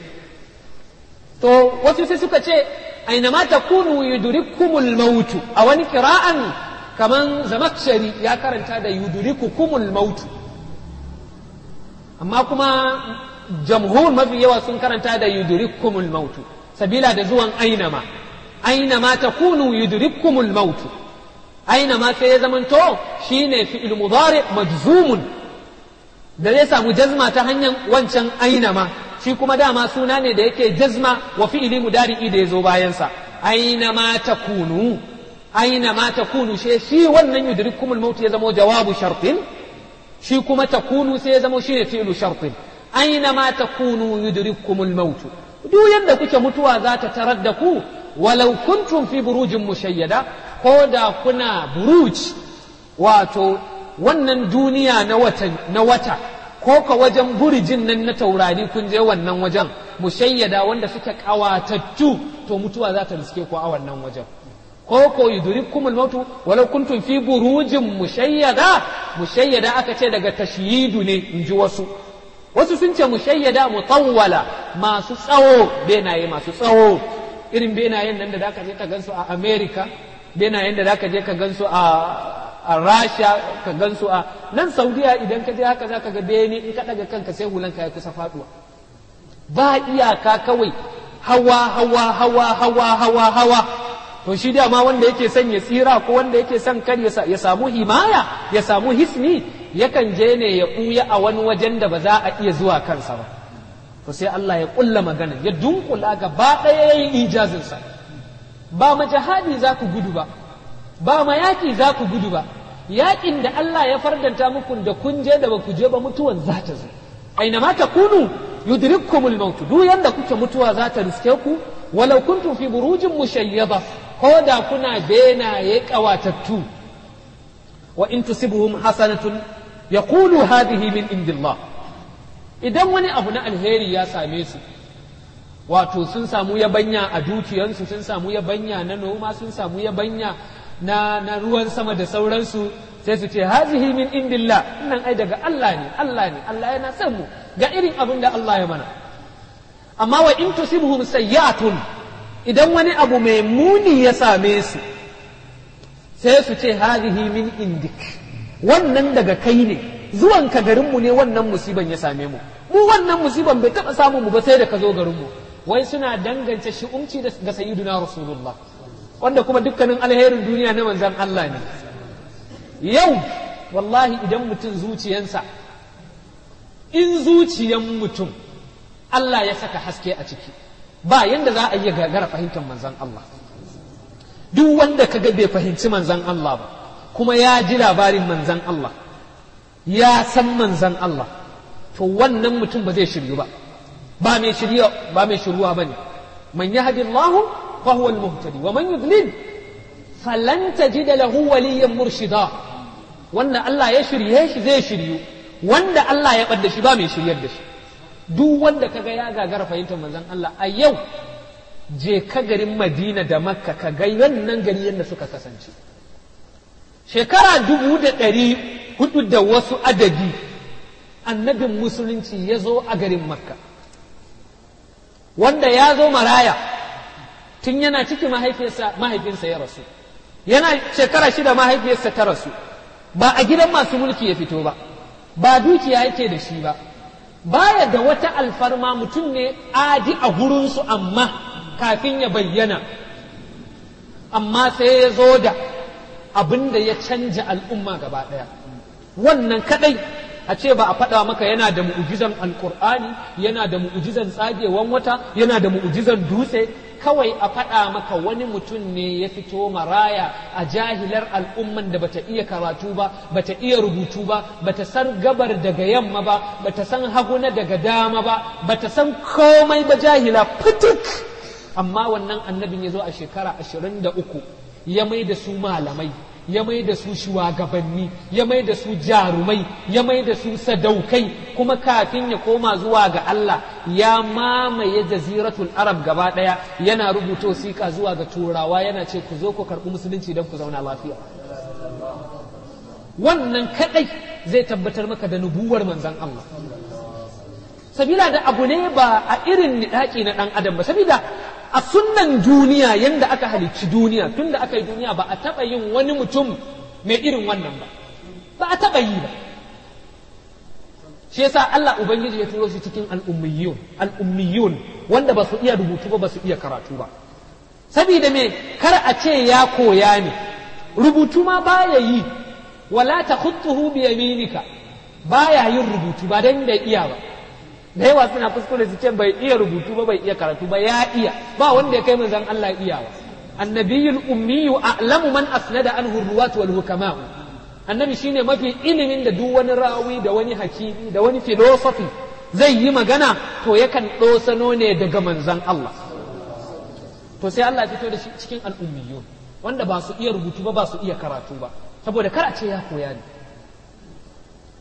to wasu sai suka ce aina ma takunu yudrikumul mautu a wani kira'an kaman zamakshari ya karanta da yudrikukumul mautu amma kuma jamhur mafi yawa sun karanta da yudrikumul mautu sabila da zuwan ainama ainama takunu yudrikumul mautu ainama sai ya zamanto shine fi'il mudari majzumun da zai samu jazma ta hanyar wancan ainama shi kuma dama suna ne da yake jazma wa fi'ili mudari'i da ya zo bayansa ainama takunu ainama takunu shi shi wannan yudrikumul mautu ya zama jawabu shartin shi kuma takunu sai ya zama shine fi'lu shartin ainama takunu yudrikumul maut duk yanda kuke mutuwa za ta tarar da ku walau kuntum fi burujin mushayyada ko da kuna buruj wato wannan duniya na wata na wata ko ka wajen burjin nan na taurari kun je wannan wajen mushayyada wanda suke kawatattu to mutuwa za ta riske ku a wannan wajen ko ko yudrikumul mautu walau kuntum fi burujin mushayyada mushayyada aka ce daga tashyidu ne in ji wasu wasu sun ce mushayyada mutawwala masu tsawo benaye masu tsawo irin benayen nan da zaka je ka gansu a America benayen da zaka je ka gansu a a Rasha ka gansu a nan Saudiya idan ka je haka zaka ga bene in ka daga kanka sai hulanka ya kusa faduwa ba iyaka kawai hawa hawa hawa hawa hawa hawa to shi dama wanda yake son ya tsira ko wanda yake son kar ya samu himaya ya samu hisni yakan je ne ya ɓuya a wani wajen da ba za a iya zuwa kansa ba to sai Allah ya ƙulla magana ya dunkula gaba ɗaya ya yi ijazinsa ba ma jihadi za ku gudu ba ba ma yaƙi za ku gudu ba yaƙin da Allah ya fardanta muku da kun je da ba ku je ba mutuwan za ta zo aina ma takunu yudrikkumul maut duk yanda kuke mutuwa za ta riske ku walau kuntum fi burujin mushayyada ko da kuna benaye kawatattu wa in tusibuhum hasanatun yaqulu hadhihi min indillah idan wani abu na alheri ya same su wato sun samu yabanya a dukiyansu sun samu yabanya na noma sun samu yabanya na, na ruwan sama da sauransu sai su ce hazihi min indillah nan ai daga Allah ne Allah ne Allah yana son mu ga irin abin da Allah ya mana amma wa in tusibhum sayyi'atun idan wani abu mai muni ya same su sai su ce hazihi min indik wannan daga kai ne zuwan ka garinmu ne wannan musiban ya same mu mu wannan musiban bai taɓa samun mu ba sai da ka zo garinmu wai suna dangance shi'umci ga sayyiduna rasulullah wanda kuma dukkanin alherin duniya na manzan Allah ne yau wallahi idan mutum zuciyansa in zuciyan mutum Allah ya saka haske a ciki ba yanda za a iya gagara fahimtar manzan Allah duk wanda ka ga bai fahimci manzan Allah ba kuma ya ji labarin manzan Allah ya san manzan Allah to wannan mutum ba zai shiryu ba ba mai shirya ba mai shiruwa bane man yahdi Allah fa huwa al-muhtadi wa man yudlil falan tajida lahu waliyan murshida wanda Allah ya shirye shi zai shiryu wanda Allah ya bar shi ba mai shiryar da shi duk wanda kaga ya gagara fahimtar manzon Allah a yau je ka garin Madina da Makka ka ga wannan gari yadda suka kasance shekara dubu da ɗari hudu da wasu adadi annabin musulunci ya zo a garin Makka wanda ya zo maraya tun yana ciki mahaifinsa ya rasu yana shekara shida mahaifiyarsa ta rasu ba a gidan masu mulki ya fito ba ba dukiya yake da shi ba baya da wata alfarma mutum ne adi a gurinsu amma kafin ya bayyana amma sai ya zo da abin da ya canja al'umma gaba ɗaya wannan kadai a ce ba a faɗa maka yana da mu'ujizan alkur'ani yana da mu'ujizan tsagewan wata yana da mu'ujizan dutse kawai a faɗa maka wani mutum ne ya fito maraya a jahilar al'umman da bata iya karatu ba bata iya rubutu ba bata san gabar daga yamma ba bata san haguna daga dama ba bata san komai ba jahila fitik amma wannan annabin ya zo a shekara ashirin da uku ya mai da su malamai ya mai da su shugabanni ya mai da su jarumai ya mai da su sadaukai kuma kafin ya koma zuwa ga Allah ya mamaye jaziratul arab gaba daya yana rubuto sika zuwa ga turawa yana ce ku zo ku karɓi musulunci don ku zauna lafiya wannan kadai zai tabbatar maka da nubuwar manzon Allah sabila da abu ne ba a irin niɗaki na ɗan adam ba sabida a sunnan duniya yanda aka halicci duniya tun da aka yi duniya ba a taɓa yin wani mutum mai irin wannan ba ba a taɓa yi ba shi yasa Allah ubangiji ya turo shi cikin al'ummiyun al'ummiyun wanda ba su iya rubutu ba ba su iya karatu ba sabida me kar a ce ya koya ne rubutu ma baya yi wala takhutuhu bi yaminika baya yin rubutu ba dan bai iya ba da yawa suna kuskure su ce bai iya rubutu ba bai iya karatu ba ya iya ba wanda ya kai manzon Allah iyawa annabiyul ummiyu a'lamu man asnada anhu ruwat wal hukama annabi shine mafi ilimin da duk wani rawi da wani hakimi da wani philosophy zai yi magana to yakan dosano ne daga manzon Allah to sai Allah ya fito da shi cikin al'ummiyun wanda ba su iya rubutu ba ba su iya karatu ba saboda kar a ce ya koya ne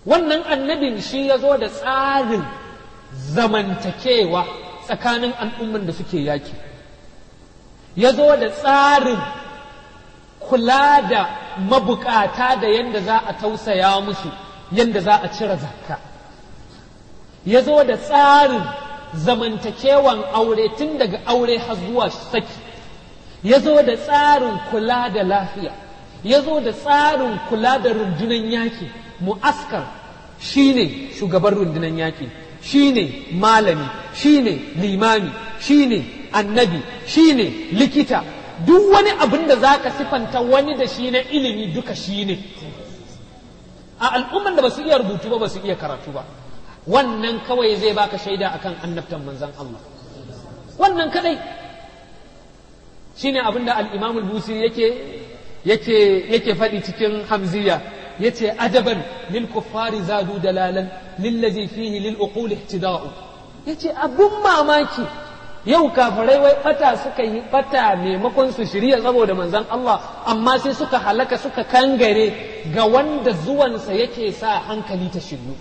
wannan annabin shi ya zo da tsarin zamantakewa tsakanin al'umman da suke yaki ya zo da tsarin kula da mabukata da yadda za a tausaya musu yadda za a cire zakka ya zo da tsarin zamantakewan aure tun daga aure har zuwa saki ya zo da tsarin kula da lafiya ya zo da tsarin kula da rundunan yaki mu'askar shine shugaban rundunan yaki shine malami shine limami shine annabi shine likita duk wani abin da za ka sifanta wani da shi na ilimi duka shi ne a al'umman da ba su iya rubutu ba ba su iya karatu ba wannan kawai zai baka shaida akan annabtan manzan Allah wannan kadai shine abin da al-Imam al-Busiri yake yake yake faɗi cikin Hamziya yace adaban lil kuffari zadu dalalan lillazi fihi lil uqul ihtida'u yace abun mamaki yau kafirai wai bata suka yi bata maimakon su shirya saboda manzan Allah amma sai suka halaka suka kangare ga wanda zuwansa yake sa hankali ta shiryu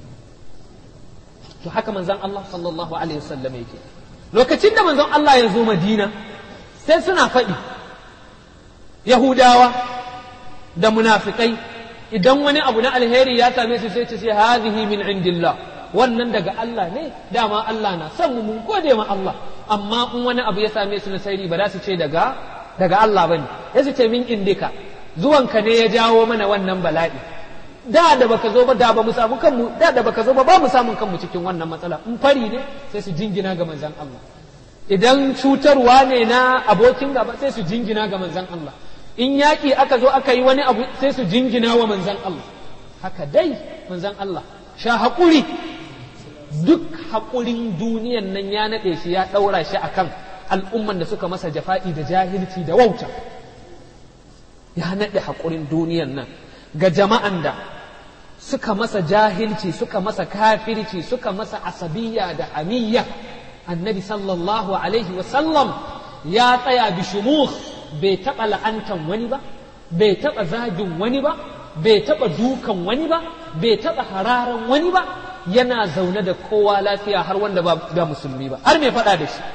to haka manzan Allah sallallahu alaihi wasallam yake lokacin da manzon Allah ya zo Madina sai suna faɗi Yahudawa da munafikai idan wani abu na alheri ya same su sai ce sai hadhihi min indillah wannan daga Allah ne dama Allah na son mu mun gode ma Allah amma in wani abu ya same su na sairi ba za su ce daga daga Allah bane ya su ce min indika zuwanka ne ya jawo mana wannan bala'i da da baka zo ba da ba mu samu kanmu da da baka zo ba ba mu samun kanmu cikin wannan matsala in fari ne sai su jingina ga manzon Allah idan cutarwa ne na abokin gaba sai su jingina ga manzon Allah in yaƙi aka zo aka yi wani abu sai su jingina wa manzon Allah haka dai manzon Allah sha haƙuri duk haƙurin duniyan nan ya naɗe shi ya ɗaura shi akan al'umman da suka masa jafa'i da jahilci da wauta ya naɗe haƙurin duniyan nan ga jama'an da suka masa jahilci suka masa kafirci suka masa asabiyya da hamiyya annabi sallallahu alaihi wasallam ya tsaya bishumuh bai taɓa la'antan wani ba bai taɓa zagin wani ba bai taɓa dukan wani ba bai taɓa hararan wani ba yana zaune da kowa lafiya har wanda ba musulmi ba har mai faɗa da shi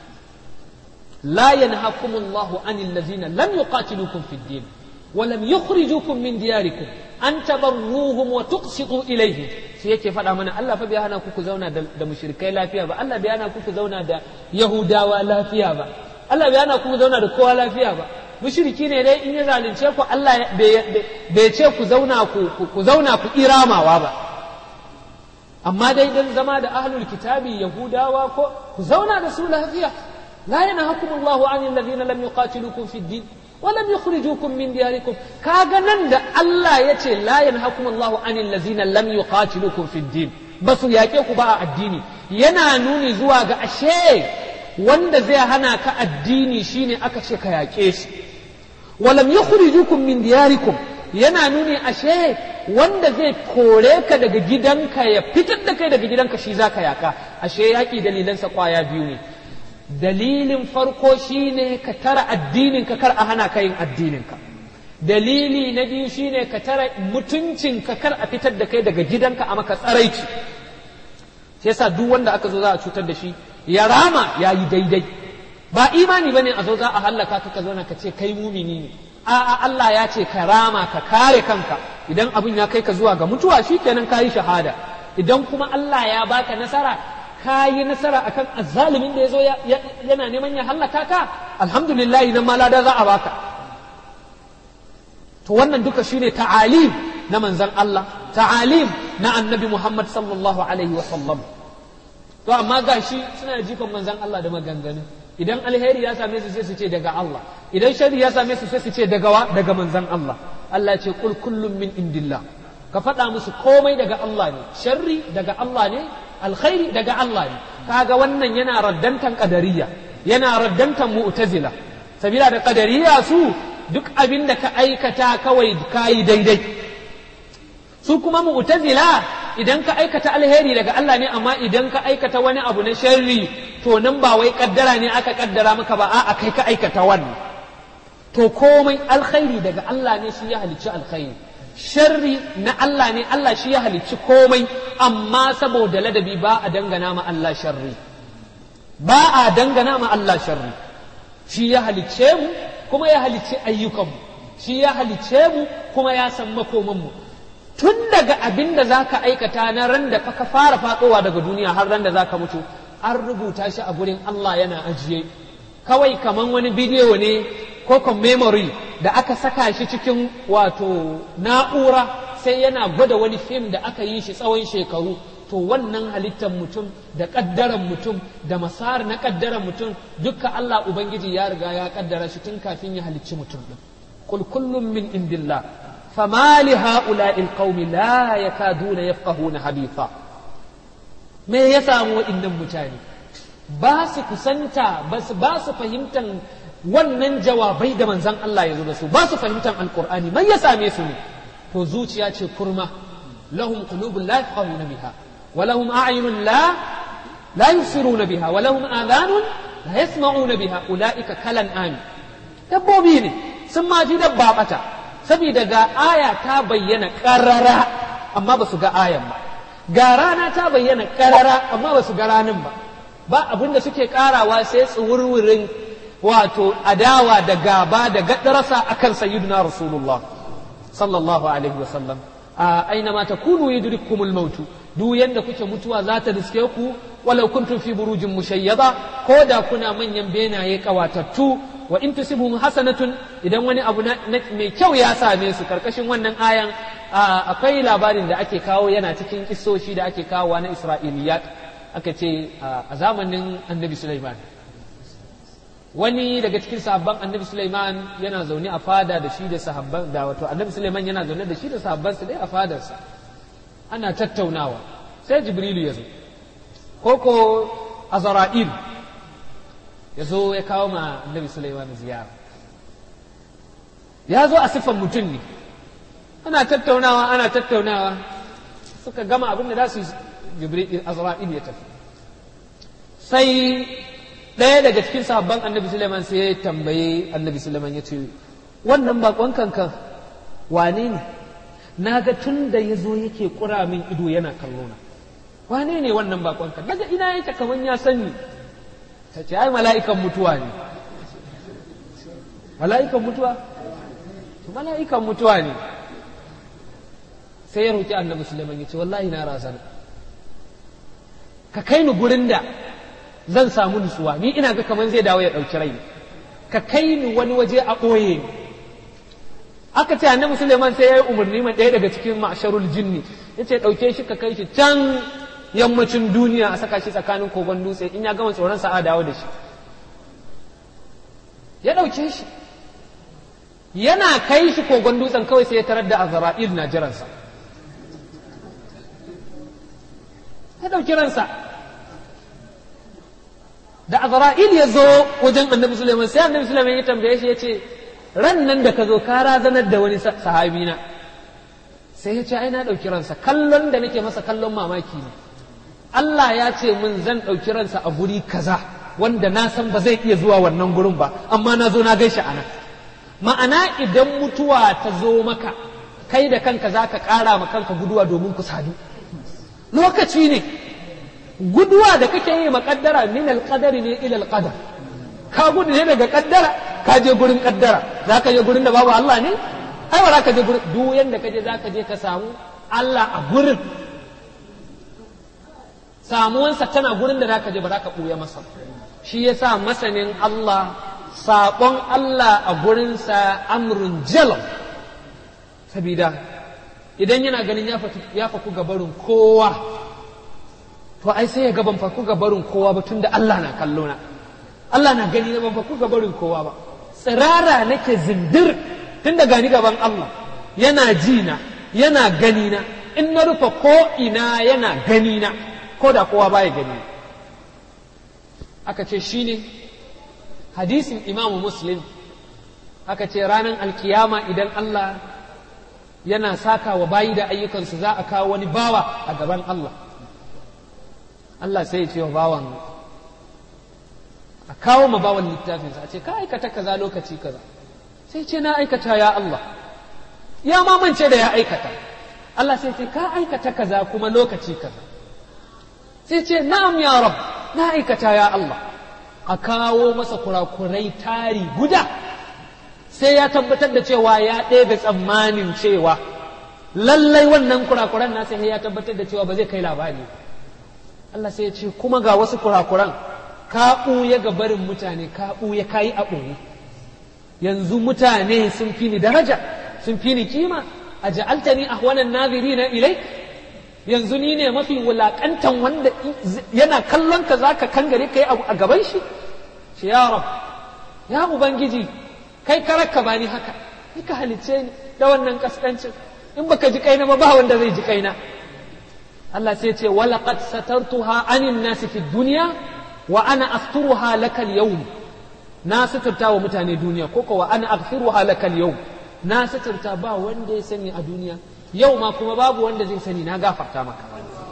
la yanhakumullahu anil ladzina lam yuqatilukum fid din wa lam yukhrijukum min diyarikum an tabarruhum wa tuqsitu ilayhim shi yake faɗa mana Allah fa bai hana ku ku zauna da mushrikai lafiya ba Allah bai hana ku ku zauna da yahudawa lafiya ba Allah bai hana ku ku zauna da kowa lafiya ba mushriki ne dai in ya zalunce ku Allah bai ce ku zauna ku zauna ku iramawa ba amma dai dan zama da ahlul kitabi yahudawa ko ku zauna da su lafiya la yanhakum Allahu an alladhina lam yuqatilukum fid din wa lam yukhrijukum min diyarikum kaga nan da Allah yace la yanhakum Allahu an alladhina lam yuqatilukum fid din basu yaƙe ku ba a addini yana nuni zuwa ga ashe wanda zai hana ka addini shine aka ce ka yaƙe shi walam yukhrijukum min diyarikum yana nuni ashe wanda zai kore ka daga gidanka ya fitar da kai daga gidanka shi zaka yaka ashe yaƙi dalilansa kwaya biyu ne dalilin farko shine ka tara addinin ka kar a hana ka yin addinin ka dalili na biyu shine ka tara mutuncin ka kar a fitar da kai daga gidanka a maka tsaraici shi yasa duk wanda aka zo za a cutar da shi ya rama ya yi daidai ba imani bane a zo za a hallaka ka ka zauna ka ce kai mumini ne a'a Allah ya ce ka rama ka kare kanka idan abin ya kai ka zuwa ga mutuwa shikenan ka yi shahada idan kuma Allah ya baka nasara ka yi nasara akan azzalimin da ya zo yana neman ya hallaka ka alhamdulillah idan ma lada za a baka to wannan duka shine ta'alim na manzon Allah ta'alim na annabi Muhammad sallallahu alaihi wa sallam to amma gashi suna jifan manzon Allah da maganganu idan alheri ya same su sai su ce daga Allah idan shari ya same su sai su ce daga wa daga manzon Allah Allah ce kul kullum min indillah ka faɗa musu komai daga Allah ne sharri daga Allah ne alkhairi daga Allah ne kaga wannan yana raddantan qadariyya yana raddantan mu'tazila sabila da qadariyya su duk abin da ka aikata kawai kayi daidai su kuma mu'tazila idan ka aikata alheri daga Allah ne amma idan ka aikata wani abu na sharri to nan ba wai kaddara ne aka kaddara maka ba a'a kai ka aikata wannan to komai alkhairi daga Allah ne shi ya halicci alkhairi sharri na Allah ne Allah shi ya halicci komai amma saboda ladabi ba a dangana ma Allah sharri ba a dangana ma Allah sharri shi ya halicce mu kuma ya halicci ayyukanmu shi ya halicce mu kuma ya san makomanmu tun daga abin da za ka aikata na ran da ka fara faɗowa daga duniya har ran da za ka mutu an rubuta shi a gurin Allah yana ajiye kawai kaman wani bidiyo ne ko kan memory da aka saka shi cikin wato na'ura sai yana gwada wani fim da aka yi shi tsawon shekaru to wannan halittar mutum da ƙaddaran mutum da masar na ƙaddaran mutum dukka Allah Ubangiji ya riga ya ƙaddara shi tun kafin ya halicci mutum ɗin kul kullum min indillah fama li ha'ula'il qaumi la yakaduna yafqahuna haditha me ya samu waɗannan mutane ba su kusanta ba su ba su fahimtar wannan jawabai da manzon Allah ya zo da su ba su fahimtar alqur'ani mai ya same su ne to zuciya ce kurma lahum qulubun la yafqahuna biha wa lahum a'yunun la la yusiruna biha wa lahum adhanun la yasma'una biha ulaika kalan ami dabbobi ne sun ma ji dabba bata saboda ga aya ta bayyana karara amma ba su ga ayan ba ga rana ta bayyana karara amma ba su ga ranin ba ba abin da suke karawa sai tsuwurwurin wato adawa da gaba da gaddarasa akan sayyidina rasulullah sallallahu alaihi wa sallam a aina ma takunu yudrikumul maut duk yanda kuke mutuwa za ta riske ku walau kuntum fi burujin mushayyada ko da kuna manyan benaye kawatattu wa in tusibhum hasanatun idan wani abu mai kyau ya same su karkashin wannan ayan akwai labarin da ake kawo yana cikin kissoshi da ake kawowa na isra'iliyat aka ce a zamanin annabi Sulaiman wani daga cikin sahabban annabi Sulaiman yana zaune a fada da shi da sahabban da wato annabi Sulaiman yana zaune da shi da sahabbansa dai a fadarsa ana tattaunawa sai Jibrilu ya zo koko Azra'il ya zo ya kawo ma annabi Sulaiman ziyara ya zo a siffan mutum ne ana tattaunawa ana tattaunawa suka gama abin da za su Jibril Azra'il ya tafi sai ɗaya daga cikin sahabban annabi Sulaiman sai ya tambaye annabi Sulaiman ya ce wannan bakon kankan wane ne na ga tun da ya zo yake ƙura min ido yana kallona wane ne wannan bakon kan daga ina yake kaman ya sani ta ce ai mala'ikan mutuwa ne mala'ikan mutuwa mala'ikan mutuwa ne sai ya roƙi annabi Sulaiman ya ce wallahi na razana ka kai ni gurin da zan samu nutsuwa ni ina ga kamar zai dawo ya ɗauki rai ka kai ni wani waje a ɓoye ni aka ce annabi Suleiman sai ya yi umarni ma ɗaya daga cikin ma'asharul jinni ya ce ɗauke shi ka kai shi can yammacin duniya a saka shi tsakanin kogon dutse in ya gama tsoron sa a dawo da shi ya ɗauke shi yana kai shi kogon dutsen kawai sai ya tarar da azra'il na jiransa ya ɗauki ransa da azra'il ya zo wajen annabi Sulaiman sai annabi Sulaiman ya tambaye shi ya ce ran nan da ka zo ka razanar da wani sahabi na sai ya ce ai na ɗauki ransa kallon da nake masa kallon mamaki ne Allah ya ce min zan ɗauki ransa a guri kaza wanda na san ba zai iya zuwa wannan gurin ba amma na zo na gaishe a nan ma'ana idan mutuwa ta zo maka kai da kanka za ka ƙara ma kanka guduwa domin ku sadu lokaci ne guduwa da kake yi makaddara min alqadari ne ila alqadar ka gudu ne daga kaddara ka je gurin kaddara za ka je gurin da babu Allah ne ai ba za ka je gurin duk yanda ka je za ka je ka samu Allah a gurin samuwansa tana gurin da za ka je ba za ka ɓuya masa shi yasa masanin Allah saƙon Allah a gurinsa amrun jalal sabida idan yana ganin ya faku gabarin kowa to ai sai ya gaban faku gabarin kowa ba tunda Allah na kallo na Allah na gani na ban faku gabarin kowa ba tsirara nake zindir tunda gani gaban Allah yana ji na yana gani na in na rufe ko ina yana gani na ko da kowa baya gani aka ce shine hadisin imamu muslim aka ce ranar alkiyama idan Allah yana saka wa bayi da ayyukansu za a kawo wani bawa a gaban Allah Allah sai ya ce wa bawan a kawo ma bawan littafinsa a ce ka aikata kaza lokaci kaza sai ce na aikata ya Allah ya mamance da ya aikata Allah sai ce ka aikata kaza kuma lokaci kaza sai ce na'am ya rab na aikata ya Allah a kawo masa kurakurai tari guda sai ya tabbatar da cewa ya ɗebe tsammanin cewa lallai wannan kurakuran nasa ya tabbatar da cewa ba zai kai labari Allah sai ya ce kuma ga wasu kurakuran ka ɓuya ga barin mutane ka ɓuya ka yi a ɓoye yanzu mutane sun fi ni daraja sun fi ni kima a ja'altani ahwanan nazirina ilai yanzu ni ne mafi wulakantan wanda yana kallon ka zaka kangare kai abu a gaban shi shi ya rab ya ubangiji kai karaka bani haka ni ka halicce ni da wannan kaskancin in baka ji kaina ba ba wanda zai ji kaina Allah sai ce wala qad satartuha anin nasi fi dunya wa ana asturuha laka al-yawm na suturta wa mutane duniya ko ko wa ana aghfiruha laka al-yawm na suturta ba wanda ya sani a duniya yau ma kuma babu wanda zai sani na gafarta maka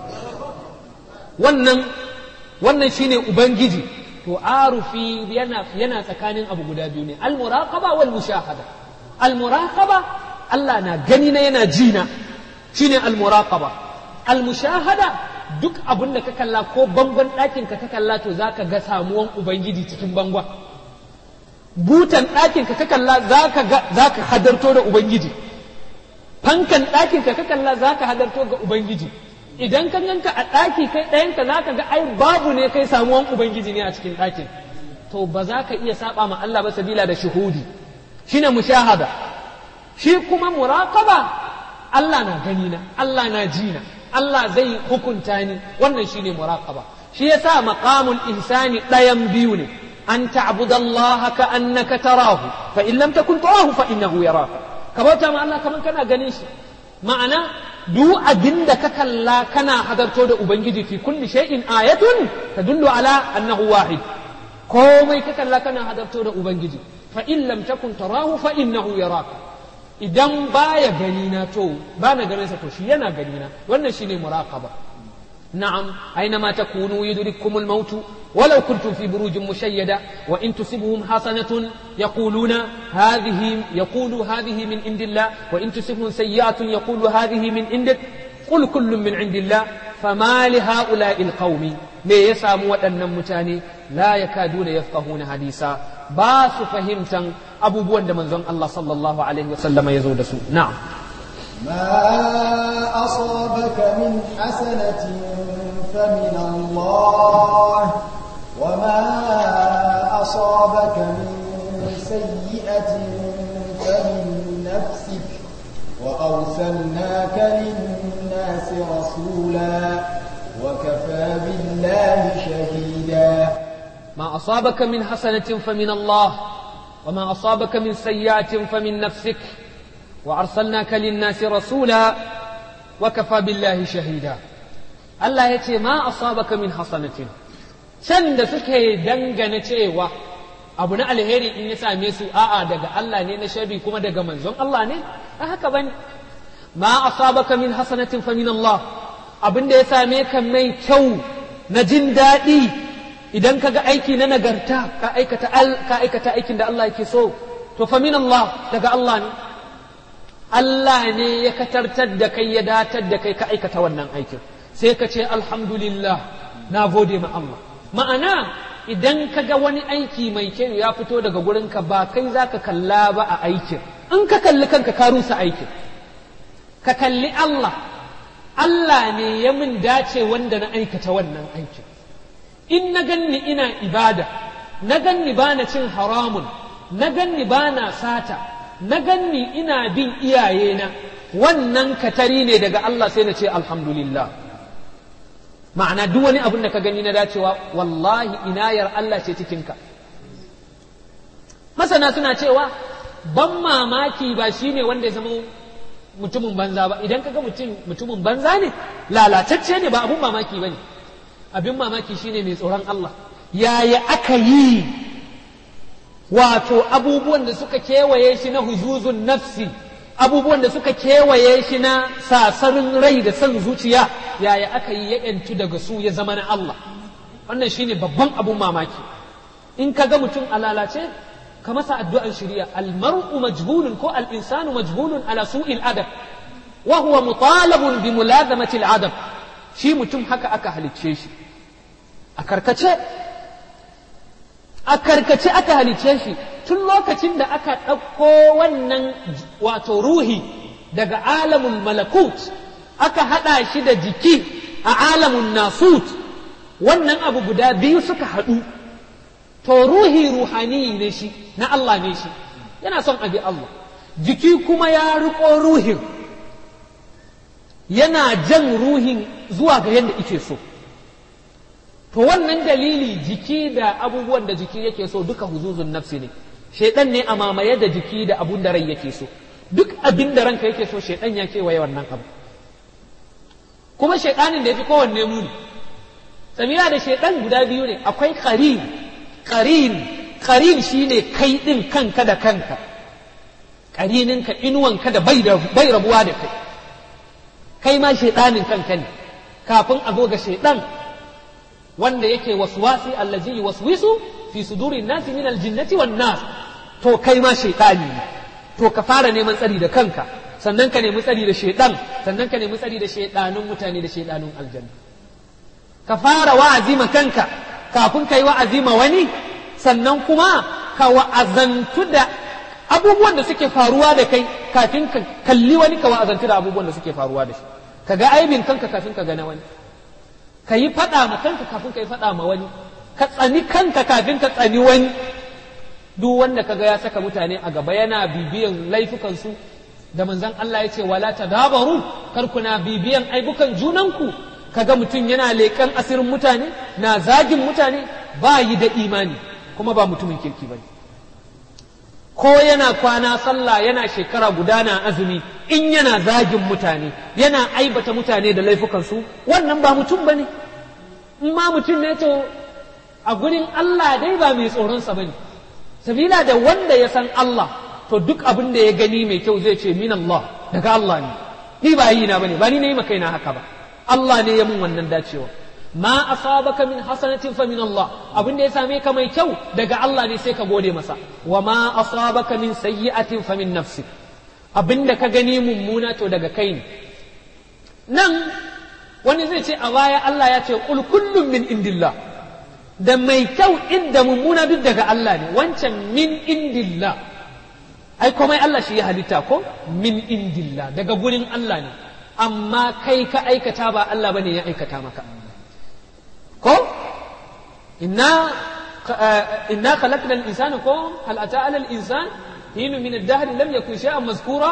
wannan wannan shine ubangiji to arufi yana yana tsakanin abu guda biyu ne al-muraqaba wal mushahada al-muraqaba Allah na gani na yana ji na shine al-muraqaba al-mushahada duk abin da ka kalla ko bangon ɗakin ka ka kalla to zaka ga samuwan ubangiji cikin bangon butan ɗakin ka ka kalla zaka ga zaka hadarto da ubangiji fankan ɗakin ka ka kalla zaka hadarto ga ubangiji idan ka ganka a ɗaki kai ɗayanka zaka ga ai babu ne kai samuwan ubangiji ne a cikin ɗakin to ba za ka iya saba ma Allah ba sabila da shuhudi shine mushahada shi kuma muraqaba Allah na gani na Allah na ji na Allah zai hukunta ni wannan shine muraqaba shi yasa maqamul ihsani ɗayan biyu ne an ta'budallaha ka annaka tarahu fa in lam takun tarahu fa innahu yaraka ka bauta ma Allah kaman kana ganin shi ma'ana duk abin da ka kalla kana hadarto da ubangiji fi kulli shay'in ayatun tadullu ala annahu wahid komai ka kalla kana hadarto da ubangiji fa in lam takun tarahu fa innahu yaraka idan baya gani na to ba na ganin sa to shi yana gani na wannan shine muraqaba na'am aina takunu yudrikumul maut ولو كنتم في بروج مشيدة وإن تصبهم حسنة يقولون هذه يقول هذه من عند الله وإن تصبهم سيئة يقول هذه من عندك قل كل من عند الله فما لهؤلاء القوم me ya samu waɗannan mutane la yakaduna yafqahuna hadisa ba su fahimtan abubuwan da manzon Allah sallallahu alaihi wasallam ya zo da su na'am ما أصابك من حسنة فمن الله وما أصابك من سيئة فمن نفسك وأرسلناك للناس رسولا وكفى بالله شهيدا ما أصابك من حسنة فمن الله وما أصابك من سيئة فمن نفسك وأرسلناك للناس رسولا وكفى بالله شهيدا الله يتي ما أصابك من حسنة can da suke dangane cewa abu na alheri in ya same su a'a daga Allah ne na sharri kuma daga manzon Allah ne a haka bane ma asabaka min hasanatin fa min Allah abin da ya same ka mai kyau na jin daɗi idan ka ga aiki na nagarta ka aikata ka aikata aikin da Allah yake so to fa min Allah daga Allah ne Allah ne ya katartar da kai ya datar da kai ka aikata wannan aikin sai ka ce alhamdulillah na gode ma Allah ma'ana idan ka ga wani aiki mai kyau ya fito daga gurinka ba kai za ka kalla ba a aikin in ka kalli kanka ka rusa aikin ka kalli Allah Allah ne ya min dace wanda na aikata wannan aikin in na ganni ina ibada na ganni ba na cin haramun na ganni ba na sata na ganni ina bin iyayena wannan katari ne daga Allah sai na ce alhamdulillah ma'ana duk wani abin da ka gani na dacewa wallahi inayar Allah ce cikinka masana suna cewa ban mamaki ba shine wanda ya zama mutumin banza ba idan kaga mutum mutumin banza ne lalatacce ne ba abun mamaki ba ne abin mamaki shine mai tsoron Allah yaya aka yi wato abubuwan da suka kewaye shi na huzuzun nafsi abubuwan da suka kewaye shi na sasarin rai da son zuciya yaya aka yi ya ‘yantu daga su ya zama na Allah wannan shine babban abun mamaki in ka ga mutum a lalace ka masa addu'an shari'a almar'u majbulun ko al-insanu majbulun ala su'il adab wa huwa mutalabun bi mulazamati al-adab shi mutum haka aka halicce shi a karkace a karkace aka halicce shi tun lokacin da aka ɗauko wannan wato ruhi daga alamun malakut aka haɗa shi da jiki a alamun nasut wannan abu guda biyu suka haɗu to ruhi ruhani ne shi na Allah ne shi yana son abi Allah jiki kuma ya riƙo ruhin yana jan ruhin zuwa ga yadda ike so to wannan dalili jiki da abubuwan da jiki yake so duka huzuzun nafsi ne shaidan ne a mamaye da jiki da abun da rai yake so duk abin da ranka yake so shaidan ya kewaye wannan abu kuma shaidanin da ya fi kowanne muni tsamira da shaidan guda biyu ne akwai qarin qarin qarin shine kai din kanka da kanka qarininka inuwanka da bai bai rabuwa da kai kai ma shaidanin kanka ne kafin a zo ga shaidan wanda yake waswasi allazi yuwaswisu fi sudurin nasi min aljinnati wan nas to kai ma shaytani ne to ka fara neman tsari da kanka sannan ka nemi tsari da shaydan sannan ka nemi tsari da shaydanun mutane da shaydanun aljanna ka fara wa'azi ma kanka kafin kai wa'azi ma wani sannan kuma ka wa'azantu da abubuwan da suke faruwa da kai kafin ka kalli wani ka wa'azantu da abubuwan da suke faruwa da shi ka ga aibin kanka kafin ka ga na wani ka yi faɗa ma kanka kafin ka yi faɗa ma wani ka tsani kanka kafin ka tsani wani duk wanda kaga ya saka mutane a gaba yana bibiyan laifukansu da manzon Allah ya ce wala tadabaru kar kuna bibiyan aibukan junanku kaga mutum yana leƙen asirin mutane na zagin mutane ba yi da imani kuma ba mutumin kirki bane ko yana kwana sallah yana shekara guda na azumi in yana zagin mutane yana aibata mutane da laifukansu wannan ba mutum ba ne in ma mutum ne to a gurin Allah dai ba mai tsoronsa ba ne sabila da wanda ya san Allah to duk abin da ya gani mai kyau zai ce min Allah daga Allah ne ni ba yi na bane ba ni na yi maka na haka ba Allah ne ya mun wannan dacewa ma asabaka min hasanatin fa min Allah abin da ya same ka mai kyau daga Allah ne sai ka gode masa wa ma asabaka min sayyi'atin fa min nafsik abin da ka gani mummuna to daga kai ne nan wani zai ce a baya Allah ya ce qul kullum min indillah da mai kyau inda mummuna duk daga Allah ne wancan min indillah ai komai Allah shi ya halitta ko min indillah daga gurin Allah ne amma kai ka aikata ba Allah bane ya aikata maka ko inna inna khalaqna al-insana ko hal ata ala al-insan hin min ad-dahr lam yakun shay'an mazkura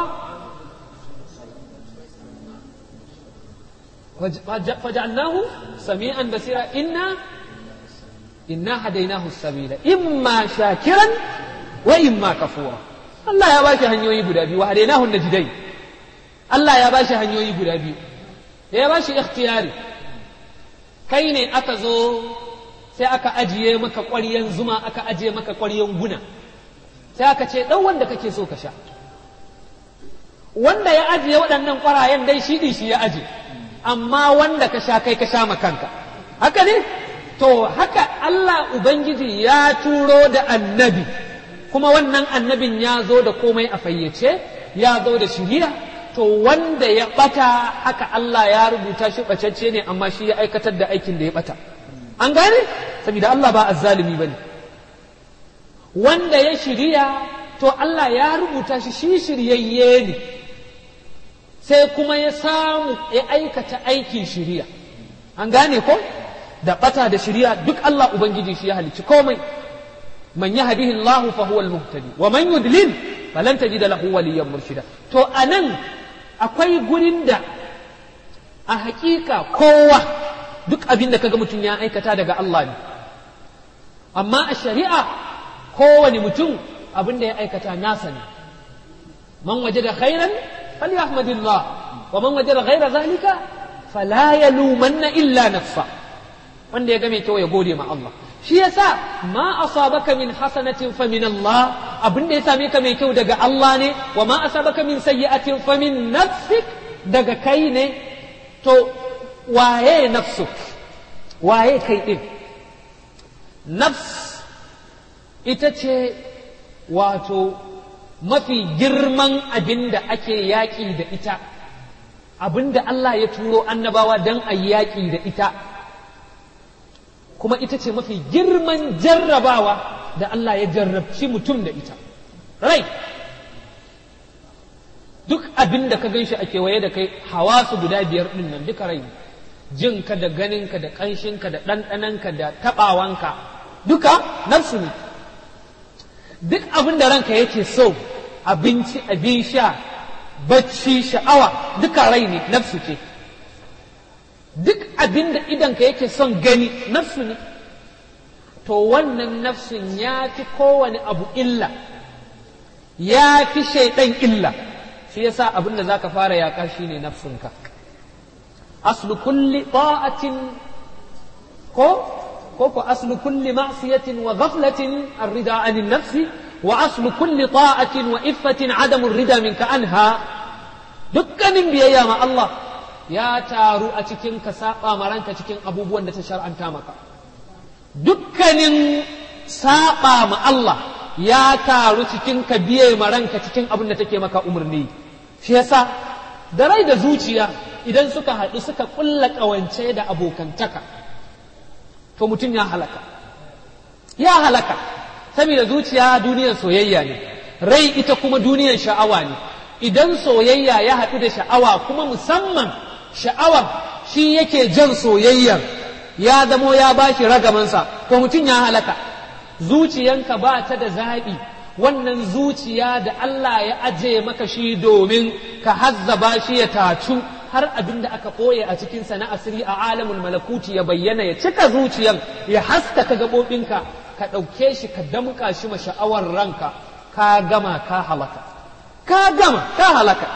فجعلناه سميعا بصيرا إنا إنا هديناه السبيل إما شاكرا وإما كفورا الله يا باشا هنيوي بدابي وهديناه النجدين الله يا باشا هنيوي بدابي يا باشا اختياري kai ne aka zo sai aka ajiye maka ƙwaryen zuma aka ajiye maka ƙwaryen guna sai aka ce ɗan wanda kake so ka sha wanda ya ajiye waɗannan ƙwarayen dai shi shi ya aje amma wanda ka sha kai ka sha kanka haka ne to haka Allah Ubangiji ya turo da annabi kuma wannan annabin ya zo da komai a fayyace ya zo da shiriya to wanda ya bata haka Allah ya rubuta shi bacacce ne amma shi ya aikatar da aikin da ya bata an gane saboda Allah ba azzalimi bane wanda ya shirya to Allah ya rubuta shi shi shiryayye ne sai kuma ya samu ya aikata aikin shiriya an gane ko da bata da shiriya duk Allah ubangiji shi ya halicci komai man yahdihi Allah fa huwa al-muhtadi wa man yudlil falan tajid lahu waliyyan murshida to anan akwai gurin da a hakika kowa duk abin da kaga mutum ya aikata daga Allah ne amma a shari'a kowane mutum abin da ya aikata nasa ne man wajada khairan falyahmadillah wa man wajada ghaira zalika fala yalumanna illa nafsa wanda ya ga mai kyau ya gode ma Allah shi yasa ma asabaka min hasanatin fa min Allah abin da ya same ka mai kyau daga Allah ne wa ma asabaka min sayyi'atin fa min nafsik daga kai ne to waye nafsuk waye kai din nafs ita ce wato mafi girman abin da ake yaƙi da ita abin da Allah ya turo annabawa don a yaƙi da ita kuma ita ce mafi girman jarrabawa da Allah ya jarrabci mutum da ita rai duk abin da ka ganshi a kewaye da kai hawasu guda biyar ɗin nan duka rai jinka da ganinka da ƙanshinka da ɗanɗananka da taɓawanka duka nafsu ne duk abin da ranka yake so abinci abin sha bacci sha'awa duka rai ne nafsu ce duk abin da idanka yake son gani nafsu ne to wannan nafsin ya fi kowane abu illa ya fi shaidan illa shi yasa abin da zaka fara yaƙa shine nafsunka aslu kulli ta'atin ko ko ko aslu kulli ma'siyatin wa ghaflatin ar-rida 'anil nafsi wa aslu kulli ta'atin wa iffatin 'adamu ar-rida minka anha dukkanin biyayya ma Allah ya taru a cikin ka saba maranka cikin abubuwan da ta shar'anta maka dukkanin saba ma Allah ya taru cikin ka biye maranka cikin abin da take maka umarni shi yasa da rai da zuciya idan suka haɗu suka ƙulla ƙawance da abokantaka to mutum ya halaka ya halaka saboda zuciya duniyar soyayya ne rai ita kuma duniyar sha'awa ne idan soyayya ya haɗu da sha'awa kuma musamman sha'awar shi yake jan soyayyar ya zamo ya bashi ragamansa to mutum ya halaka zuciyanka ba ta da zaɓi wannan zuciya da Allah ya aje maka shi domin ka hazzaba shi ya tacu har abin da aka ɓoye a cikinsa na asiri a alamul malakuti ya bayyana ya cika zuciyan ya haskaka gaɓoɓinka ka ɗauke shi ka damƙa shi ma sha'awar ranka ka gama ka halaka ka gama ka halaka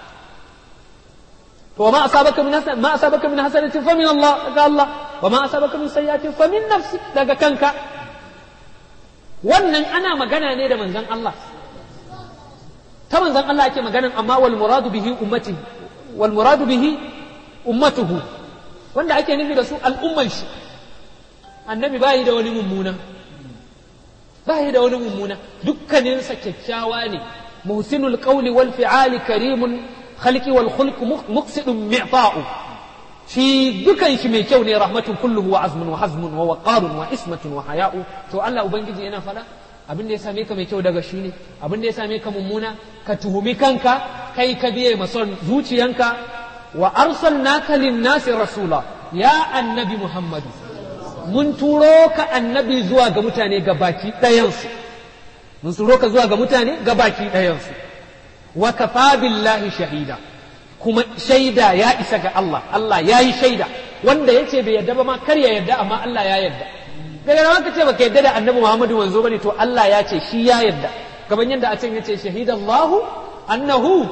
to ma asabaka min hasan ma asabaka min hasanatin fa min Allah daga Allah wa ma asabaka min sayyi'atin fa min nafsi daga kanka wannan ana magana ne da manzon Allah ta manzon Allah ake maganan amma wal muradu bihi ummati wal muradu bihi ummatuhu wanda ake nufi da su al'umman shi annabi bayi da wani mummuna bayi da wani mummuna dukkaninsa kyakkyawa ne muhsinul qawli wal fi'ali karimun khalqi wal khulq muqsidun mi'ta'u shi dukan shi mai kyau ne rahmatun kulluhu wa azmun wa hazmun wa waqarun wa ismatun wa haya'u to Allah ubangiji yana fada abin da ya same ka mai kyau daga shi ne abin da ya same ka mummuna ka tuhumi kanka kai ka biye mason zuciyanka wa arsalnaka lin-nasi rasula ya annabi muhammadu mun turo ka annabi zuwa ga mutane ga baki ɗayansu mun turo ka zuwa ga mutane ga baki ɗayansu wa kafa billahi shahida kuma shaida ya isa ga Allah Allah ya yi shaida wanda ya ce bai yadda ba ma kar ya yadda amma Allah ya yadda daga nan ka ce baka yadda da annabi Muhammadu manzo bane to Allah ya ce shi ya yadda gaban yadda a can yace shahidallahu annahu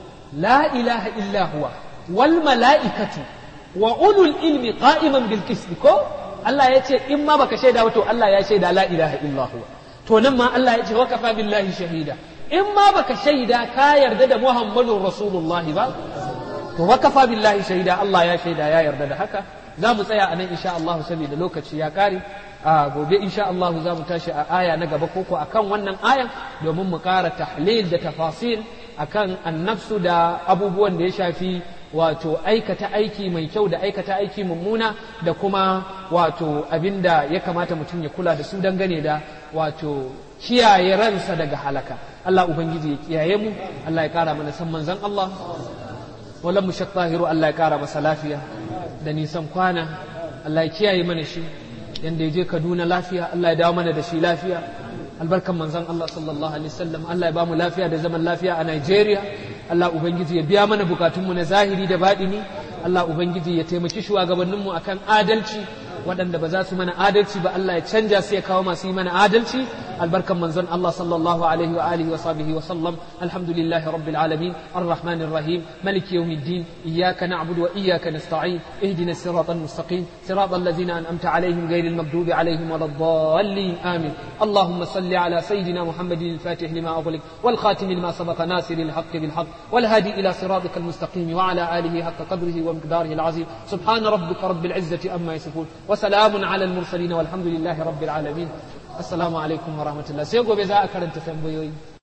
la ilaha illa huwa wal mala'ikatu wa ulul ilmi qa'iman bil qist ko Allah ya ce in ma baka shaida ba to Allah ya shaida la ilaha illa huwa to nan ma Allah ya ce wa kafa billahi shahida in ma baka shaida ka yarda da Muhammadun Rasulullahi ba to wa kafa billahi shahida Allah ya shaida ya yarda da haka za mu tsaya a nan insha Allah saboda lokaci ya kare a gobe insha Allah za mu tashi a aya na gaba koko akan wannan ayan domin mu ƙara tahlil da tafasil akan annafsu da abubuwan da ya shafi wato aikata aiki mai kyau da aikata aiki mummuna da kuma wato abinda ya kamata mutum ya kula da su dangane da wato kiyaye ransa daga halaka Allah ubangiji ya kiyaye mu Allah ya kara mana san manzon Allah wallan mu tahiru Allah ya kara masa lafiya da nisan kwana Allah ya kiyaye mana shi yanda ya je Kaduna lafiya Allah ya dawo mana da shi lafiya albarkan manzon Allah sallallahu alaihi wasallam Allah ya bamu lafiya da zaman lafiya a Nigeria Allah ubangiji ya biya mana bukatunmu na zahiri da baɗini Allah ubangiji ya taimaki shugabanninmu akan adalci waɗanda ba za su mana adalci ba Allah ya canja su ya kawo masu yi mana adalci albarkan manzon Allah sallallahu alaihi wa alihi wa sahbihi wa sallam alhamdulillahi rabbil alamin arrahmanir rahim maliki yawmiddin iyyaka na'budu wa iyyaka nasta'in ihdina siratal mustaqim siratal ladzina an'amta alaihim ghayril maghdubi alaihim waladdallin amin اللهم صل على سيدنا محمد الفاتح لما أغلق والخاتم لما سبق ناصر الحق بالحق والهادي إلى صراطك المستقيم وعلى آله حق قدره ومقداره العظيم سبحان ربك رب العزة أما يصفون وسلام على المرسلين والحمد لله رب العالمين assalamu alaikum wa rahmatullah sai gobe za a karanta tambayoyi